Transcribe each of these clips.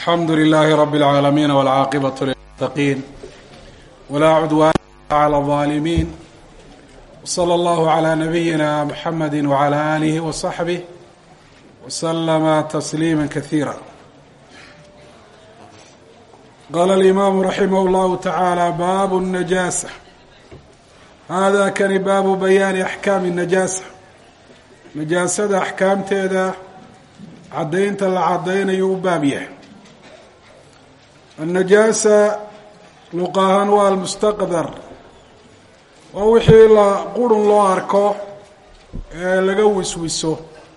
alxamdu lilaahi rabi اlcaalamiin wاlcaaqibaة lilmuttaqiin walaa cudwaana clى الظaalimiin wslى اllahu عlى nabiyina mxamedi wعlى alihi وصaxbih wslama tasliima kasiira qaala alimaamu raximah اllahu tacaala baabu الnajaasa hada kani baabu bayaani axkaami الnajaasa najaasada axkaamteeda caddaynta la caddaynayo u baab yahay annajaasa luqa ahaan waa almustaqdar waa wixii la qurun loo arko ee laga wiswiso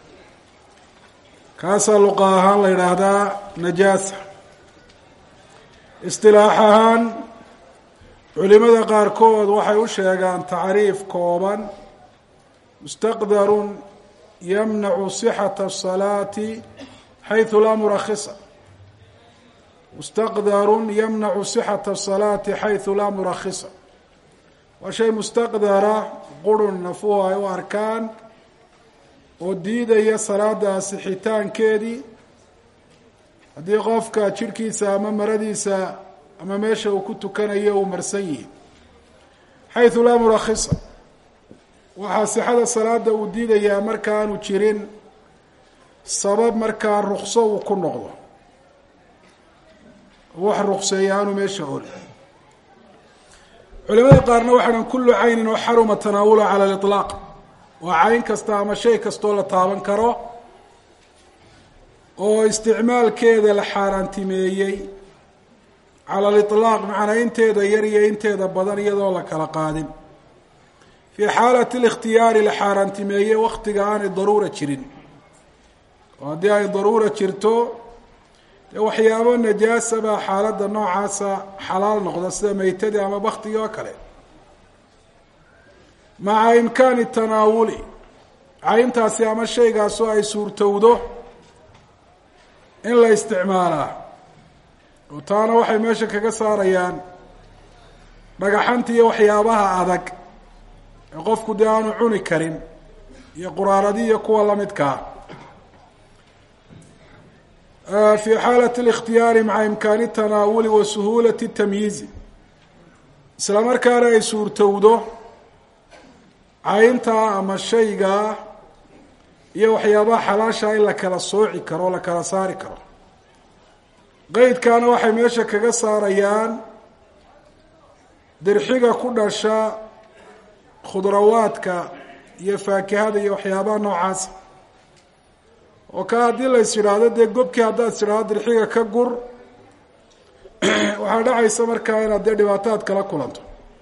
kaasaa luqa ahaan la yidhaahdaa najaasa istilaax ahaan culimada qaarkood waxay u sheegaan tacriif kooban mustaqdarun yamnacu sixata asalaati xaysu laa murakhisa mustaqdarun yamnacu sixata asalaati xaysu laa murakhisa waa shay mustaqdara qurun nafuhu ay u arkaan oo diidaya salaada asixitaankeedii haddii qofka jidhkiisa ama maradiisa ama meesha uu ku tukanayo uu marsan yihi xaysu laa murakhisa waxaa sixada salaada uu diidayaa marka aanu jirin sabab markaa rukso uu ku noqdo wax rukseeya aanu meesha ol culimada qaarna waxay dhan kullu caynin oo xaruma tanaawula cala aliطlaaq waa cayn kasta ama shay kastoo la taaban karo oo isticmaalkeeda la xaaraantimeeyey cala aliطlaaq macnaa inteeda yar iyo inteeda badan iyadoo la kala qaadin fii xaalati اlikhtiyaari la xaaraantimeeyey waktiga aanay daruura jirin oo haddii ay daruura jirto dee waxyaabo najaasa baa xaaladda noocaasa xalaal noqda sida meytadii ama baktigii oo kale maca imkaani tanaawuli cayntaasi ama shaygaasoo ay suurtowdo in la isticmaalaa oo taana waxay meesha kaga saarayaan dhagaxanta iyo waxyaabaha adag ee qofku dee aanu cuni karin iyo quraaradi iyo kuwa lamidkaa fi xaalati اlikhtiyaari maca imkaani tanaawuli wa suhuulati tamyiizi isla markaana ay suurtowdo cayntaa ama shaygaa iyo waxyaabaha xalaashaa in la kala sooci karo o la kala saari karo qeydkaana waxay meesha kaga saarayaan dirxiga ku dhasha khudrawaadka iyo faakihada iyo waxyaabaha noocaasa oo ka haddii la is yidhaahdo dee gobkii haddaad is idhahdo dirxiga ka gur waxaa dhacaysa markaa inaad dee dhibaataad kala kulanto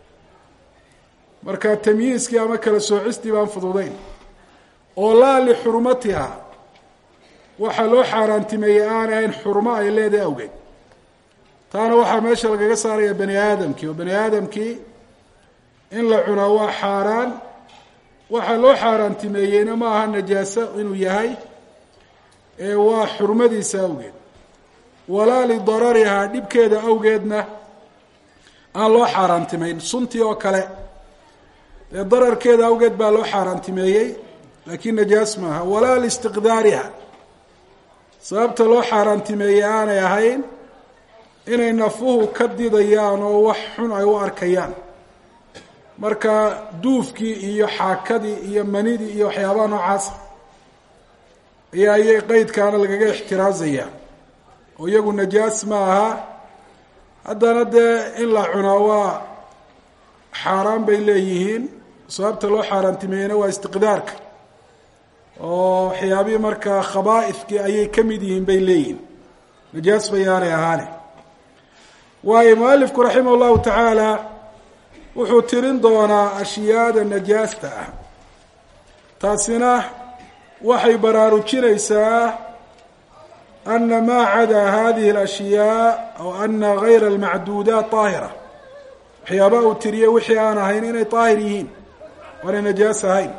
marka tamyiiskii ama kala soocistii baan fududeyn oo laa lixurmatiha waxaa loo xaaraantimeeyey aanay ahayn xurmo ay leedahay awgeed taana waxaa meesha lagaga saaraya bani aadamkii oo bani aadamkii in la cunaa waa xaaraan waxaa loo xaaraantimeeyeyna ma aha najaaso inuu yahay ee waa xurmadiisa awgeed walaa lidararihaa dhibkeeda awgeedna aan loo xaaraantimeyn suntii oo kale dee dararkeeda awgeed baa loo xaaraantimeeyey laakiin najaas maaha walaa liistiqdaariha sababta loo xaaraantimeeyey aanay ahayn inay nafuhu ka didayaan oo wax xun ay u arkayaan marka duufkii iyo xaakadii iyo manidii iyo waxyaabaha noocaasa ayaa iyay qeydkaana lagaga ixtiraazaya oo iyagu najaas ma aha haddana dee in la cunaa waa xaaraan bay leeyihiin sababta loo xaaraantimeeyena waa istiqdaarka oo waxyaabihii markaa khabaaifkii ayay ka mid yihiin bay leeyihiin najaas bayaanay ahaane waayo mualifku raximah llahu tacaala wuxuu tirin doonaa ashyaada najaasta ah taasina waxay baraarujinaysaa ana maa cadaa hadihi اlashyaa aw ana gayra almacduudaat daahira waxyaabaha uu tiriyey wixii aan ahayn inay daahir yihiin waanay najaas ahayn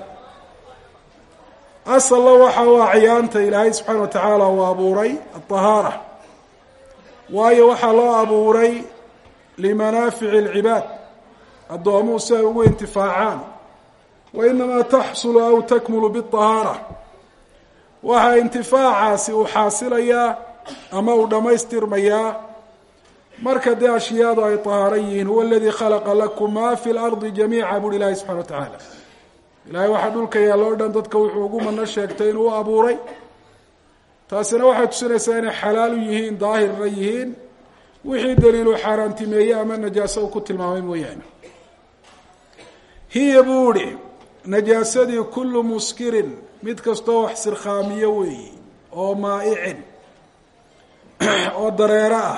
asalla waxa u acyaanta ilaahay subxaana wa tacaala uu abuuray aطahaara waayo waxaa loo abuuray limanaafici اlcibaad addoomuhu si ay ugu intifaacaan wa inamaa taxsulu aw takmulu biطahaara waxaa intifaacaasi uu xaasilayaa ama uu dhammaystirmayaa marka dee ashyaadu ay tahaaro yihiin huwa aladii khalaqa lakum ma fi lardi jamiica buuhi ilaahi subxana wa tacaala ilaahay waxaa dhulka yaalla o dhan dadka wuxuu ugu mano sheegtay inuu u abuuray taasina waxay tusinaysaa inay xalaal u yihiin daahirna yihiin wixii daliilu xaaraantimeeye ama najaaso uu ku tilmaamay mooyaane hiya buu ihi najaasadii kullu muskirin mid kastoo wax sirkhaamiyo weeyi oo maa'icin oo dareero ah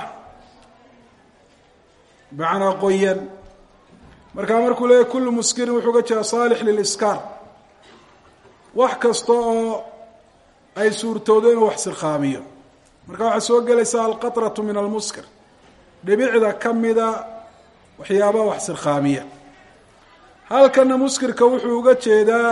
macnaa qoyan markaa markuu leeyahy kullu muskirin wuxuu ga jeeda saalix liliskaar wax kasta oo ay suurtoodo inuu wax sirkhaamiyo marka waxaa soo gelaysa alqatratu min almuskir dhibicda ka mida waxyaabaha wax sirkhaamiya halkana muskirka wuxuu uga jeedaa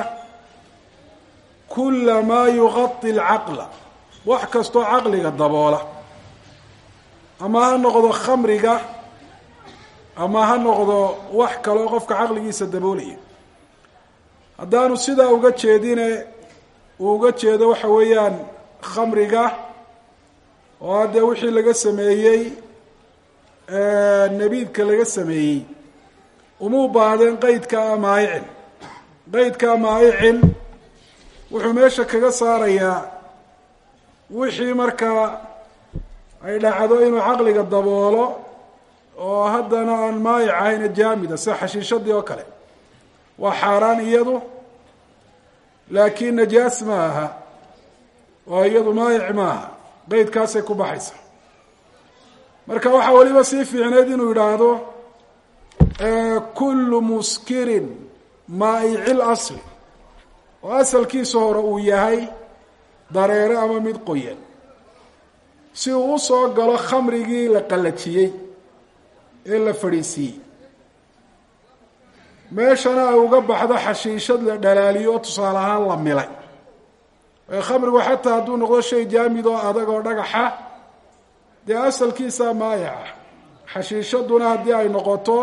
kula maa yuqadi alcaqla wax kastoo caqliga daboola ama ha noqdo khamriga ama ha noqdo wax kaloo qofka caqligiisa daboolaya haddaanu sidaa uga jeedine uu uga jeedo waxa weeyaan khamriga oo haddee wixii laga sameeyey nabiidka laga sameeyey umuu baahdeen qeydkaa maayicin qeydkaa maayicin wuxuu meesha kaga saarayaa wixii markaa ay dhacdo inuu caqliga daboolo oo haddana aan maayic ahayna jaamida sida xashiishadii oo kale waa xaaraan iyadu laakiin najaas ma aha oo iyadu maayic ma aha qeydkaasay ku baxaysa marka waxaa weliba sii fiicneyd inuu yidhaahdo kullu muskirin maaicil asli oo asalkiisa hore uu yahay dareere ama mid qoyan si uu usoo galo khamrigii la qallajiyey ee la fadhiisiiyey meeshana ay uga baxdo xashiishad la dhalaaliyo oo tusaale ahaan la milay khamrigu xataa hadduu noqdo shay jaamid oo adag oo dhagaxa dee asalkiisaa maayaca xashiishaduna haddii ay noqoto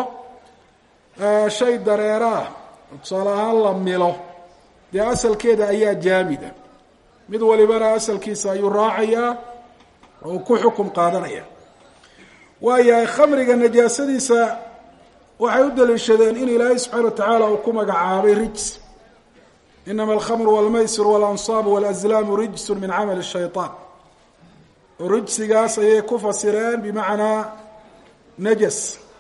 shay dareera ah tusaale ahaan la milo dee asalkeeda ayaa jaamida mid walibana asalkiisa ayuu raacayaa oo ku xukum qaadanaya waayahay khamriga najaasadiisa waxay u daliishadeen in ilaahay subxaana wa tacaala uu ku magacaabay rijs inama alkhamru walmaysir waalansaabu walazlaamu rijsun min camali shayطaan oo rijsigaas ayay ku fasireen bimacnaa najas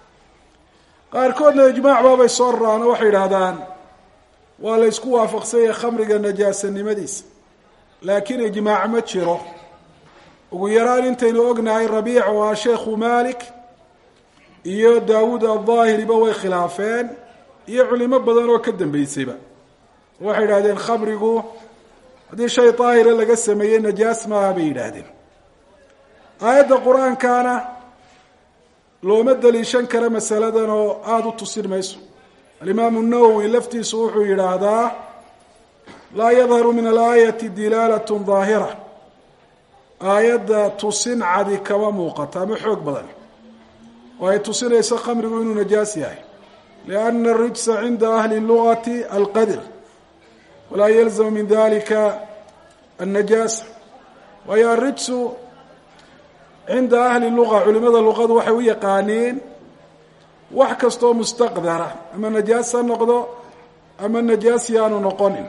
qaarkoodna ijmaac baabay soo raraan oo waxay yidhaahdaan waa la ysku waafaqsanyay khamriga najaasanimadiisa laakiin ijmaac ma jiro ugu yaraan intaynu ognahay rabiic oo ah sheekhu malik iyo daawuud aldaahiriba way khilaafeen iyo culimo badan oo ka dambeysayba waxay yidhahdeen khamrigu haddii shay daahira laga sameeyey najaas maaha bay yidhaahdeen aayadda qur-aankana looma daliishan kara masaladan oo aada u tusin mayso alimaamu nawowi laftiisu wuxuu yidhaahdaa laa yadharu min alaayati dilaalat daahira aayadda tusin cadi kama muuqato ama xoog badan oo ay tusinayso khamrigu inuu najaas yahay lianna arijsa cinda ahli lugati alqadr walaa yalzamu min dalika annajaasa waayo arijsu cinda ahli luga culimada luqadu waxay u yaqaaniin wax kastoo mustaqdara ama najaas ha noqdo ama najaas yaanu noqonin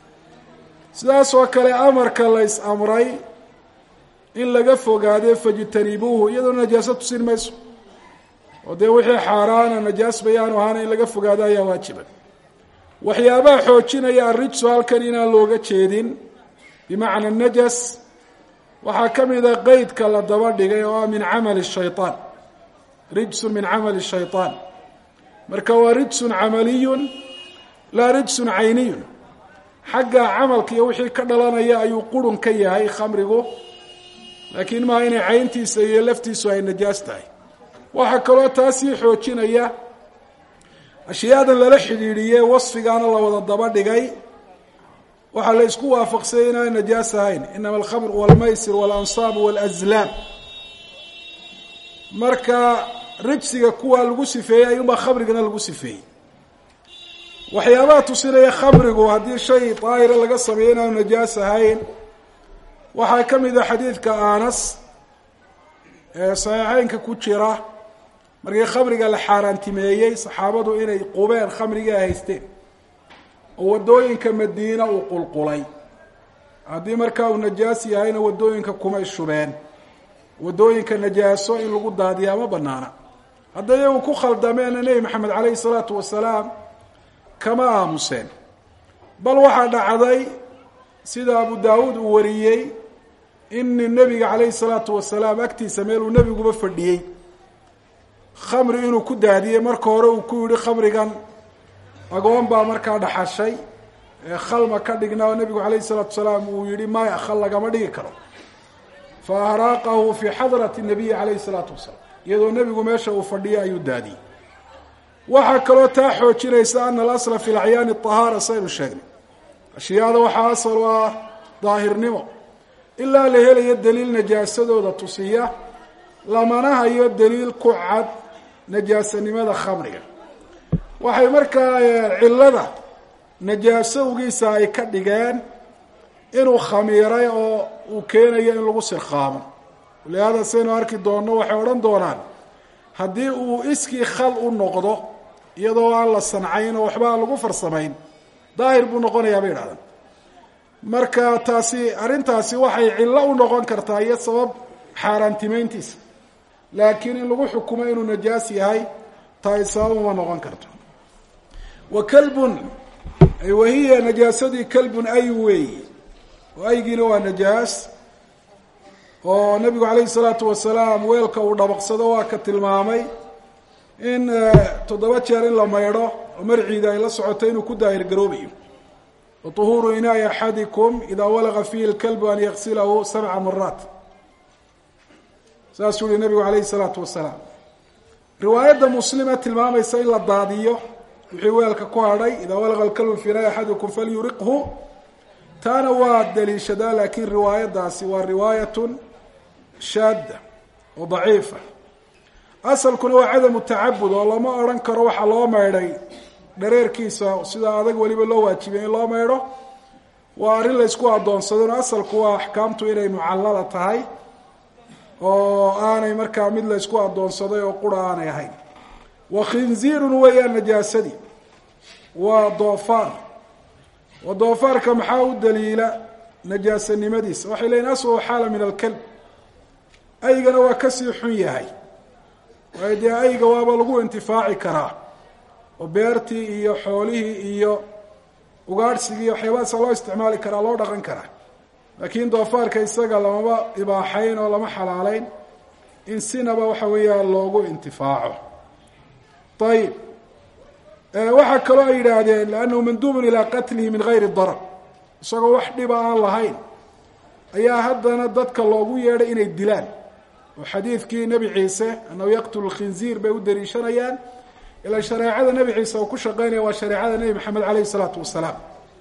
sidaas oo kale amarka la ys amray in laga fogaade fajtanibuuhu iyadoo najaaso tusin mayso oo dee wixii xaaraana najaas bayaanu ahaana in laga fogaado ayaa waajiba waxyaabaha xoojinaya arijsu halkan inaan looga jeedin bimacna najas waxaa ka mida qeydka la daba dhigay oo ah min camali shayطaan rijsun min camali shayطaan marka waa rijsun camaliyun laa rijsun cayniyun xagga camalka iyo wixii ka dhalanaya ayuu qurun ka yahay khamrigu laakiin maaha inay cayntiisa iyo laftiisu ay najaas tahay waxaa kaloo taasii xoojinaya ashyaadan lala xidhiidhiye wasfigaana la wada daba dhigay waxaa la isku waafaqsayay inaan najaas ahayn inama alkhamr walmaysir walansaab walazlaam marka rijsiga kuwa lagu sifeeyey ayuunbaa khamrigana lagu sifeeyey waxyaabaha tusinaya khamrigu haddii shay daahira laga sameeyo inaanu najaas ahayn waxaa ka mid a xadiidka anas ee saxiixeynka ku jira markii khamriga la xaaraantimeeyey saxaabadu inay qubeen khamrigii ay haysteen oo waddooyinka madiina uu qulqulay haddii markaa uu najaas yahayna waddooyinka kumay shubeen waddooyinka najaaso in lagu daadiyaa ma banaana hadday iyagu ku khaldameena nebi maxamed caleyhi salaatu wasalaam kama aamuseen bal waxaa dhacday sida abu daawuud uu wariyey in nebiga caleyhi salaatu wasalaam agtiisa meel uu nebiguba fadhiyey khamri inuu ku daadiyey marka hore uu ku yihi khamrigan agoon baa markaa dhaxashay ee khalma ka dhigna oo nebigu caleyhi salaatu wasalaam uu yihi maya khal lagama dhigi karo fa ahraaqahu fii xadrati nabiyi caleyhi salaatu wasalaam iyadoo nebigu meesha uu fadhiyay ayuu daadiyey waxaa kaloo taa xoojinaysa ana alasla fi lacyaani ahaara saynu sheegnay ashyaada waxaa asal u ah daahirnimo ilaa la helayo daliil najaasadooda tusiya lamana hayo daliil ku cad najaasanimada khamriga waxay markaa cillada najaasowgiisa ay ka dhigeen inuu khamiiray oo uu keenayo in lagu sirqaamo walihaada saynu arki doonno waxay odhan doonaan haddii uu iskii khal u noqdo iyadoo aan la sancayn oo waxba aan lagu farsamayn daahir buu noqonayaa bay idhahdaan marka taasi arrintaasi waxay cillo u noqon kartaa iyo sabab xaaraantimeyntiisa laakiin in lagu xukumo inuu najaas yahay taay sabab uma noqon karto wa kalbun wahiya najaasadii kalbun ay weeyi oo aygiina waa najaas oo nabigu calayhi salaatu wasalaam weelka uu dhabaqsado waa ka tilmaamay in toddoba jeer in la maydho oo marciida ay la socoto inuu ku daahir garoobayo waطuhuuru inaai axadikum idaa walaga fiihi lkalbu an yaksilahu sabca maraat saasuu yihi nabigu calayhi salaatu wasalaam riwaayadda muslima tilmaamaysa in la daadiyo wixii weelka ku hadhay idaa walaga lkalbu fi inaai axadikum falyuriqhu taana waa daliishadaa laakiin riwaayadaasi waa riwaayatun shaadda oo daciifa asalkuna waa cadamu tacabud oo lama odhan karo waxaa loo maydhay dhareerkiisa sida adag weliba loo waajibiyay in loo maydho waa arrin laysku addoonsadeen oo asalku waa axkaamtu inay mucallala tahay oo aanay markaa mid laysku addoonsaday oo qura aanay ahayn wa khinziirun weeyaan najaasadii waa doofaar wa doofaarka maxaa u daliila najaasanimadiisa waxay leeyiin aswahu xaala min alkalb aygana waa kasii xun yahay waayo dee ayga waaba lagu intifaaci karaa oo beertii iyo xoolihii iyo ugaadhsigii iyo waxyaabahaasa loo isticmaali karaa loo dhaqan karaa laakiin doofaarka isaga lamaba ibaaxayn oo lama xalaaleyn in sinaba waxa weeyaan loogu intifaaco ayib waxaa kaloo ay yidhaahdeen liannahu manduubun ilaa qatlihi min gayri darar isagoo wax dhiba aan lahayn ayaa haddana dadka loogu yeedhay inay dilaan oo xadiidkii nebi ciise annahu yaqtulu lkhinziir bay u daliishanayaan ilaa shareecada nebi ciise uu ku shaqeynaya waa shareecada nebi maxamed caleyhi isalaatu wasalaam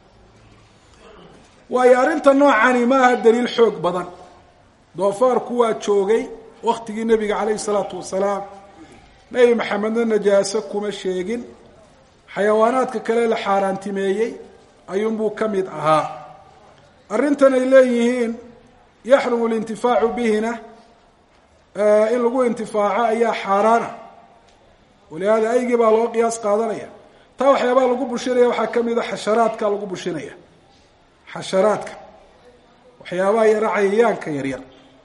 waayo arrinta noocani ma aha daliil xoog badan doofaarku waa joogay waktigii nebiga caleyhi salaatu wasalaam nebi maxamedna najaaso kuma sheegin xayawaanaadka kale la xaaraantimeeyey ayuunbuu ka mid ahaa arrintan ay leeyihiin yaxrumu lintifaacu bihina in lagu intifaaco ayaa xaaraana walihaada aygii baa loo qiyaas qaadanaya taa waxyaabaha lagu bushinaya waxaa ka mid a xasharaadka lagu bushinaya xasharaadka waxyaabaha yara cayayaanka yaryar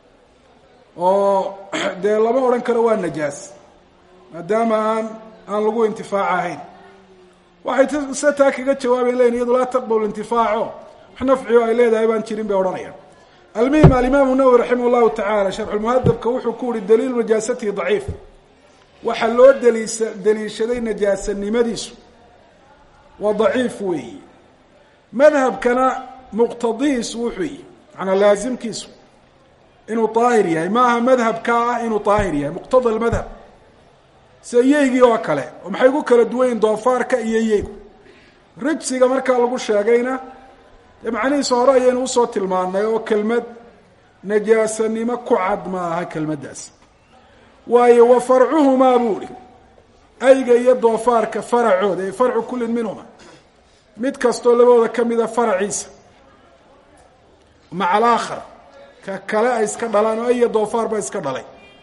oo dee lama odhan karo waa najaas maadaama aan aan lagu intifaac ahayn waxay se taa kaga jawaabayn leyiin iyadu laa taqbal intifaaco wax nafcigo ay leedahay baan jirin bay odhanayaan almuhim alimaamu nawowi raximah llahu tacaala sharxulmuhadabka wuxuu ku yihi daliilu najaasatihi daciif waxaa loo daliisa daliishaday najaasanimadiisu waa daciif weeyi madhabkana muqtadihiisu wuxuu yihi macanaa laasimkiisu inuu daahir yahay ma aha madhabka ah inuu daahir yahay muqtada lmadhab sida yeygii oo kale oo maxay ku kala duwan yihin doofaarka iyo yeygu rijsiga markaa lagu sheegayna dee macnihiisa hore ayaynu usoo tilmaanay oo kelmad najaasanimo ku cad ma aha kelmaddaas waayo wa farcuhumaa buu ihi ayga iyo doofaarka faracooda ee farcu kullin minhuma mid kastoo labadooda ka mida faraciisa maca alaakhar ka kale ay iska dhalaan oo aya doofaar ba iska dhalay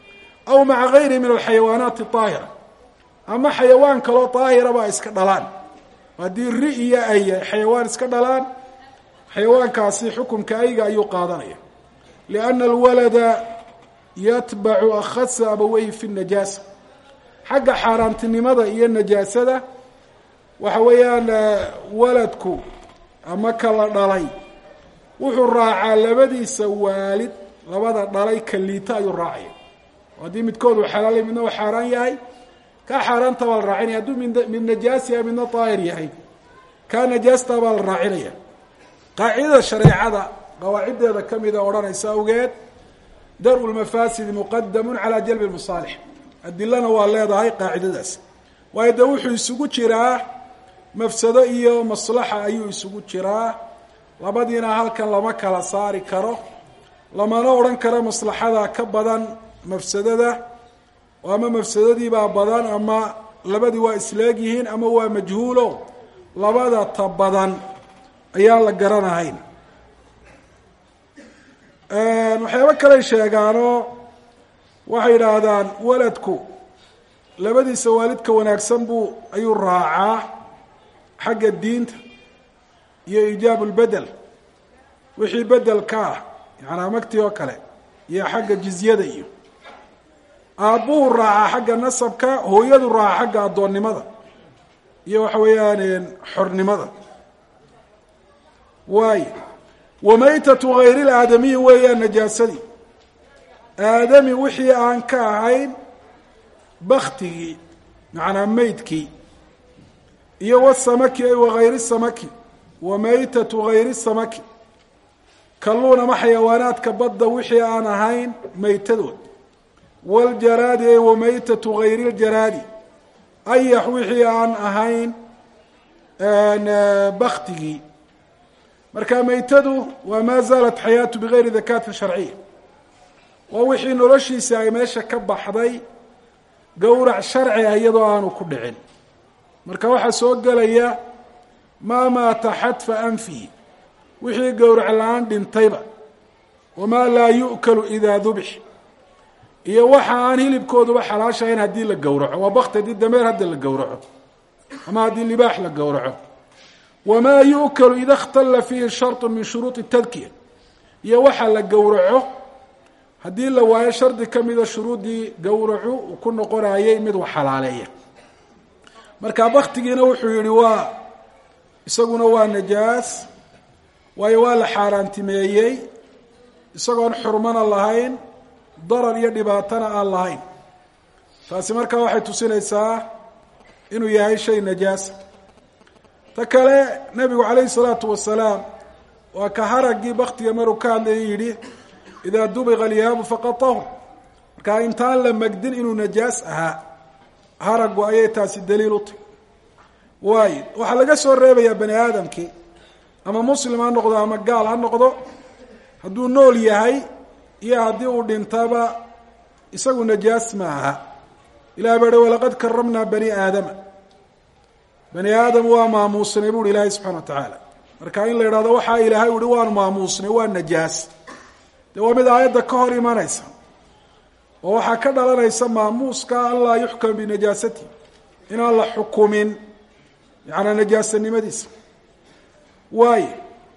aw maca gayrihi min alxayawaanaati aahira ama xayawaan kaloo daahiraba iska dhalaan haddii ri iyo ay xayawaan iska dhalaan xayawaankaasi xukumka ayga ayuu qaadanaya lianna alwalada yatbacu akhasa abaweyhi fi najaasa xagga xaaraantinimada iyo najaasada waxa weeyaan waladku ama kala dhalay wuxuu raacaa labadiisa waalid labada dhalay ka liita ayuu raacaya haddii midkood uu xalaalay midna uu xaaraan yahay kaa xaaraanta baa la raacinaya hadduu mid mid najaas yahay midna daahir yahay kaa najaasta baa la raacinaya qaacidada shareecada qawaaciddeeda kamida odhanaysa awgeed dar-u lmafaasidi muqadamun calaa jalbi lmasaalix adilana waa leedahay qaacidadaas waayo dee wuxuu isugu jiraa mafsado iyo maslaxa ayuu isugu jiraa labadiina halkan lama kala saari karo lamana odhan karo maslaxada ka badan mafsadada oo ama mafsadadiibaa badan ama labadii waa isleegyihiin ama waa majhuulo labada ta badan ayaan la garanahayn waxyaabo kaley sheegaanoo waxay yidhaahdaan waladku labadiisa waalidka wanaagsan buu ayuu raacaa xagga diinta iyo iijaabu lbedel wixii bedelka ah yacanaa magtii oo kale iyo xagga jizyada iyo aabbuhu raacaa xagga nasabka hooyadu raaca xagga addoonnimada iyo waxa weeyaan xornimada waayo wamaytatu hayri laadamiyi weeyaan najaasadii aadami wixii aan ka ahayn baktigii macnaa meydkii iyo wasamaki ay wagayri samaki wamaytatu hayri samaki kalluun ama xayawaanaadka badda wixii aan ahayn maytadood waljaraadi ay wamaytatu hayri ljaraadi ayax wixii aan ahayn baktigii marka maytadu waa maa zaalat xayaatu bigayri dakaati sharciya waa wixii noloshiisa ay meesha ka baxday gowrac sharci ah iyadoo aanu ku dhicin marka waxaa soo gelaya maa maata xadfa anfihi wixii gowrac la-aan dhintayba wamaa laa yu'kalu idaa dubix iyo waxa aan hilibkooduba xalaashahayn haddii la gowraco waa bakti haddii dameer hadda la gowraco ama haddii libaax la gowraco wamaa yu'kalu ida ikhtalla fiihi sharطu min shuruuطi tadkiya iyo waxa la gowraco haddii la waayo shardi ka mida shuruuddii gowracu uu ku noqonayay mid wax xalaaleeya marka baktigiina wuxuu yihi waa isaguna waa najaas waayo waa la xaaraantimeeyey isagoon xurmana lahayn darar iyo dhibaatana aan lahayn taasi markaa waxay tusinaysaa inuu yahay shay najaasa ta kale nebigu calayhi salaatu wasalaam waa ka haraggii baktiga maruu ka hadlaya yidhi idaa dubiqa alyaabu faqad tahur markaa intaan la magdin inuu najaas ahaa haraggu ayay taasi daliil u tahy waayo waxaa laga soo reebayaa bani aadamkii ama muslim ha noqdo ama gaal ha noqdo hadduu nool yahay iyo haddii uu dhintaba isagu najaas ma aha ilahi baa hi walaqad karamnaa bani aadama bani aadam waa maamuusnay buuhi ilaahay subxana wa tacaala marka in la yidhahdo waxaa ilaahay uhi waanu maamuusnay waa najaas dee waa mid aayadda ka hor imanaysa oo waxaa ka dhalanaysa maamuuska an laa yuxkam binajaasati inaan la xukumin yacanaa najaasanimadiisa waayo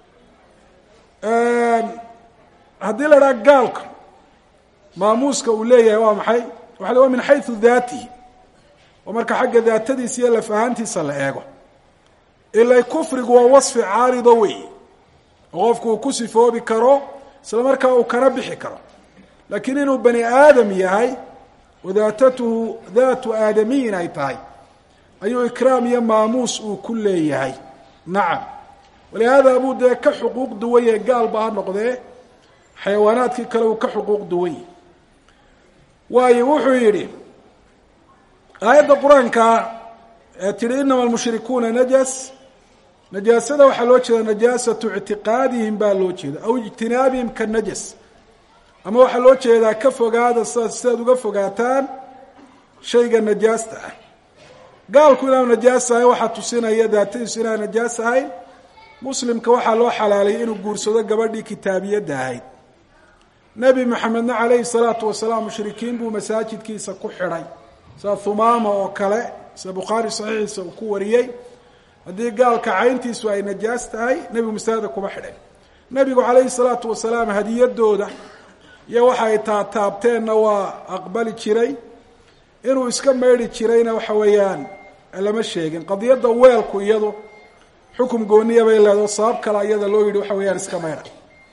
haddii la idhaha gaalka maamuuska uu leeyahay waa maxay waxa waa min xaysu daatihi oo marka xagga daatadiisa iyo lafahaantiisa la eego ilay kufrigu waa wasfi caarido wey oo qofku uu ku sifoobi karo isla markaa uu kana bixi karo laakiin inuu bani aadam yahay oo daatatuhu daatu aadamiyin ay tahay ayuu ikraam iyo maamuus uu ku leeyahay nacam walihaada buu dee ka xuquuq duwan yahay gaalba ha noqdee xayawaanaadkii kale uu ka xuquuq duwan yahay waayo wuxuu yidhi aayadda qur-aanka ee tihi inama almushrikuuna najas najaasada waxaa loo jeeda najaasatu ictiqaadihim baa loo jeeda aw ijtinaabihim ka najas ama waxaa loo jeedaa ka fogaada sidaas sidaad uga fogaataan shayga najaasta ah gaalku inaanu najaas ahayn waxaa tusinaya daatadiisu inaan najaas ahayn muslimka waxaa loo xalaalayay inuu guursado gabadhii kitaabiyadda ahayd nebi maxamedna calayhi salaatu wasalaam mushrikiin buu masaajidkiisa ku xidhay sida thumaama oo kale sida bukhaari saxiixiisa uu ku wariyey haddii gaalka cayntiisu ay najaas tahay nebigu masaajida kuma xidhay nebigu calayhi salaatu wasalaam hadiyadooda iyo waxa ay taataabteenna waa aqbali jiray inuu iska maydhi jirayna waxa weeyaan lama sheegin qadiyadda weelku iyadu xukum gooniya bay leedaho sabab kale iyada loo yidhi waxa weeyaan iska maydha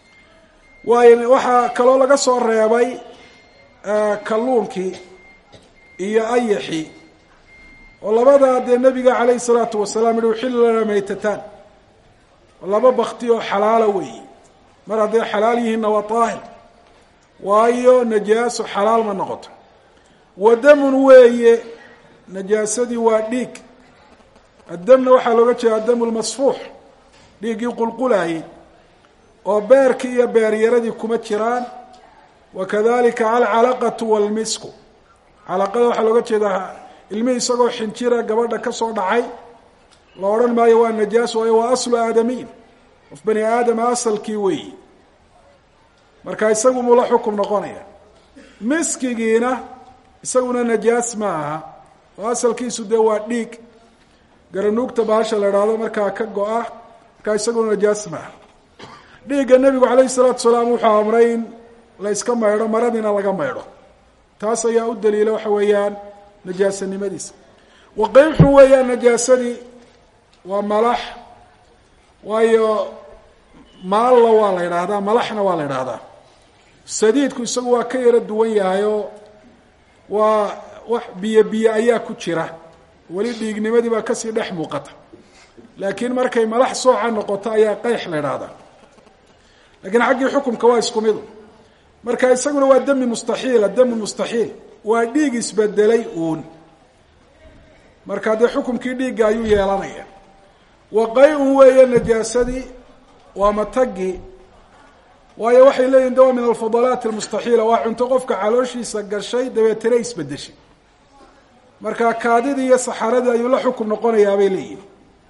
waayo waxaa kaloo laga soo reebay kalluunkii iyo ayaxii oo labadaa dee nebiga calayhi salaatu wasalaam yihi uxillu lana maytataan laba bakti oo xalaala weeye mar hadday xalaal yihiinna waa daahir waayo najaaso xalaal ma noqoto wadamun weeye najaasadii waa dhiig addamna waxaa looga jeeda adamu lmasfuux dhiiggii qulqulaayey oo beerkii iyo beeryaradii kuma jiraan wakadalika alcalaqatu walmisku calaqada waxaa looga jeedaa ilmihii isagoo xinjira gabadha ka soo dhacay la odhan maayo waa najaas waayo waa aslu aadamiin qof bani aadama asalkii weeyi marka isagu mula xukum noqonaya miskigiina isaguna najaas ma aha oo asalkiisu dee waa dhiig garanuugta bahasha la idhaahdo markaa ka go-a markaa isaguna najaas ma aha dhiigga nebigu calayhi salaatu salaam wuxuu amray in la yska maydho maradiina laga maydho taas ayaa u daliila waxa weeyaan najaasanimadiisa waqayxun weeyaan najaasadii waa malax waayo maalla waa la idhaahdaa malaxna waa la idhaahdaa sadiidku isagu waa ka yaro duwan yahay oo waa wax biyo biyo ayaa ku jira weli dhiignimadii baa kasii dhex muuqata laakiin markay malax sooca noqoto ayaa qayx la idhaahdaa lakiin xaggii xukumka waa isku midu marka isaguna waa dami mustaxiila dami mustaxiil waa dhiig isbedelay uun marka dee xukumkii dhiigga ayuu yeelanaya waqay-un weeye najaasadii waa matagi waayo waxay leeyihin de waa min alfudalaati almustaxiila waa cunto qofka calooshiisa gashay dabeetana isbedeshay marka kaadidii iyo saxaradii ayuu la xukum noqonayaa bay leeyihin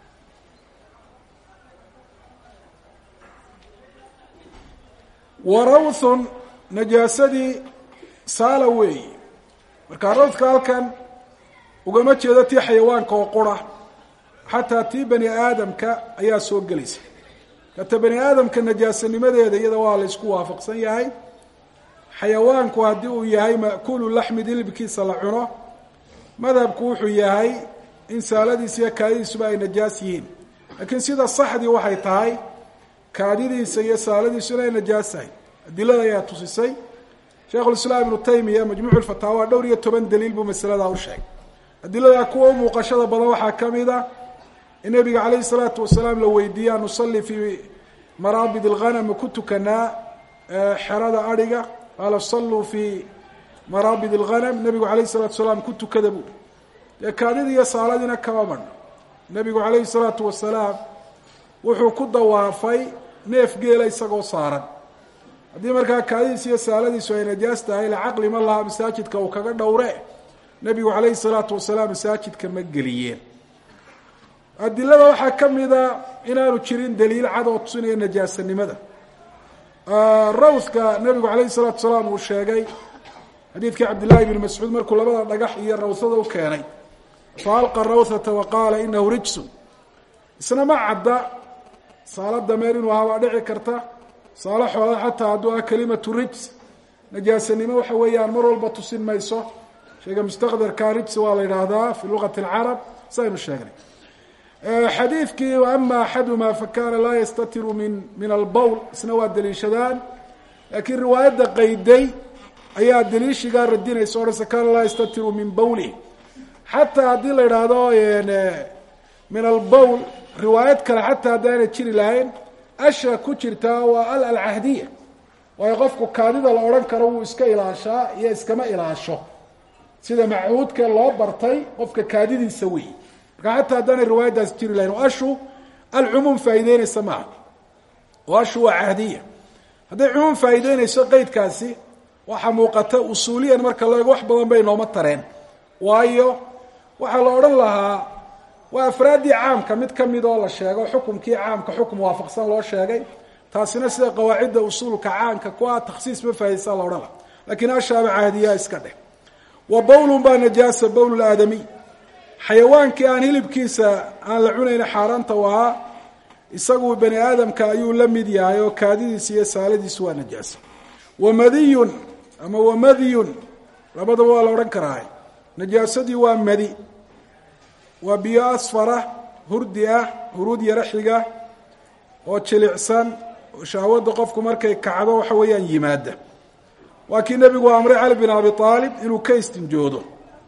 warawthun najaasadii saala weeyi marka rawthka halkan ugama jeedo tii xayawaanka oo qura xataa tii bani aadamka ayaa soo gelaysa kata bani aadamka najaasanimadeeda iyada waa la isku waafaqsan yahay xayawaanku haddii uu yahay ma'kuulu laxmi dilibkiisa la cuno madhabku wuxuu yahay in saaladiisa iyo kaadidiisuba ay najaas yihiin laakiin sida saxdii waxay tahay kaadidiisa iyo saaladiisu inay najaas tahay adilada ayaa tusisay sheikhulislaam ibnu taymiya majmuucu lfataawa dhowr iyo toban daliil buu masaladaa u sheegay adiladaa kuwa u muuqashada badan waxaa ka mid a in nabiga calayhi salaatu wasalaam la weydiiye an nusalli fii maraabid alghanam ma ku tukanaa xerada adhiga qaala salluu fii maraabid alghanam nabigu calayhi salatu wasalaam ku tukada buuri dee kaadidii iyo saaladiina kama badho nabigu calayhi salaatu wasalaam wuxuu ku dawaafay neef geela isagoo saaran haddii markaa kaadidiis iyo saaladiisu ay najaas tahay la caqli ma laha masaajidka uu kaga dhowre nebigu calayhi salaatu wasalaam masaajidka ma geliyeen adilada waxaa ka mida inaanu jirin daliil cad oo tusinaya najaasanimada rawthka nabigu calayhi salaatu wasalaam uu sheegay xadiidkii cabdillahi bni mascuud markuu labada dhagax iyo rawthada u keenay fa alqa rawthata wa qaala inahu rijsun isna ma cadda saalo dameer inuu ahaa waa dhici karta saalo xoola xataa hadduu ah kalimatu rijs najaasanimo waxa weeyaan mar walba tusin mayso sheega mustaqdarka rijs waa la yidhaahdaa fi luqati alcarab saynu sheegnay xadiidkii ama axaduma fakana laa yastatiru min min albowl isna waa daliishadaan laakiin riwaayadda qayday ayaa daliishigaa radinaysa odhanse kana laa yastatiru min bowlih xataa haddii la yidhaahdo min albowl riwaayad kale xataa haddaana jiri lahayn asha ku jirtaa waa al alcahdiya waayo qofku kaadida la odhan karo wuu iska ilaashaa iyo iskama ilaasho sida macuudka loo bartay qofka kaadidiisa wey marka xataa haddaanay riwaayaddaasi jiri lahayn o ashu alcumuum faa'ideynaysa maaha oo ashu waa cahdiya hadday cumuum faa'iideynayso qeydkaasi waxaa muuqata usuuliyan marka la eego wax badan bay nooma tareen waayo waxaa la odhan lahaa waa afraaddii caamka mid ka mid oo la sheego xukumkii caamka xukum waafaqsan loo sheegay taasina sida qawaacidda usuulka caanka ku ah takhsiis ma faahaysaa la odhana lakiin ashaaba caadiyaa iska dheh wa bowlun baa najaasa bowl aadamiy xayawaankii aan hilibkiisa aan la cunayna xaaraanta u ahaa isagu bani aadamka ayuu la mid yahay oo kaadidiisa iyo saaladiisu waa najaasa wamadiyun ama wamadiyun labadaba waa la odhan karaa najaasadii waa madi waa biyo asfara hurdi ah huruud yaro xiga oo jilicsan oo shahwadda qofku markay kacdo waxa weeyaan yimaada waa kii nebigu amray cali bin abi aalib inuu ka istinjoodo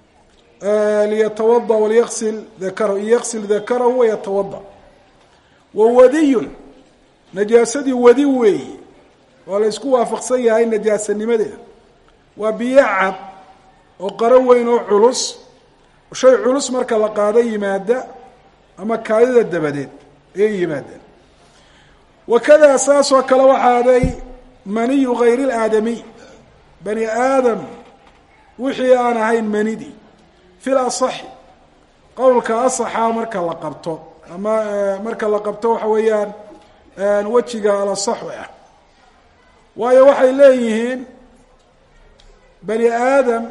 liyatawada walyasil dakarahu yaksil dakarahu wayatawada wa wadiyun najaasadii wadi weeyi oo la isku waafaqsan yahay najaasanimadeeda waa biyo cad oo qaro weyn oo culus shay culus marka la qaado yimaada ama kaadida dabadeed ayay yimaadeen wakadaa saasoo kale waxaaday maniyu hayri laadamiy bani aadam wixii aan ahayn manidii fil asaxi qowlka asaxa marka la qabto ama marka la qabto waxa weeyaan wejiga alasaxu ah waayo waxay leeyihiin bani aadam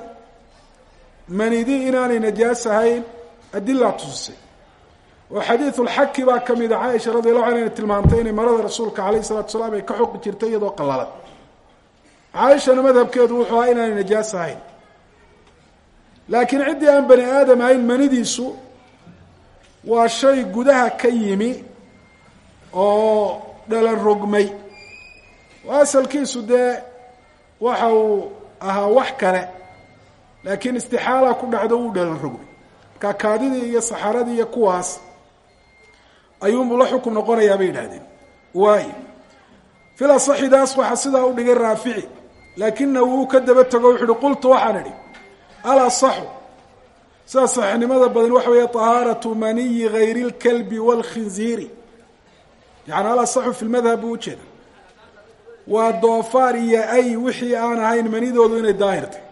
manidi inaanay najaas ahayn adilaa tusisay oo xadiidu lxaki baa ka mid a caaisha radi allahu anha inay tilmaamtay inay marada rasuulka alayh isalatu salaam ay ka xoqi jirtay iyadoo qallalan caaishana madhabkeedu wuxuu ahaa inaanay najaas ahayn laakiin ciddii aan bani aadam ahayn manidiisu waa shay gudaha ka yimi oo dhalan rogmay oo asalkiisu dee waxa uu ahaa wax kale laakiin istixaala ku dhacdo wuu dhalan rogmay markaa kaadidii iyo saxaradii iyo kuwaas ayuunbuu la xukum noqonayaa bay yidhahdeen waayo fil asaxidaas waxaa sidaa u dhigay raafici laakina wuu ka daba tego wuxu uhi qultu waxaan idhi alasaxu sida saxnimada badan waxa weeye طahaaratu maniyi hayri اlkalbi wاlkhinziiri yani alasaxu fi lmadhab buu ujeeda waa doofaar iyo ay wixii aan ahayn manidoodu inay daahirtay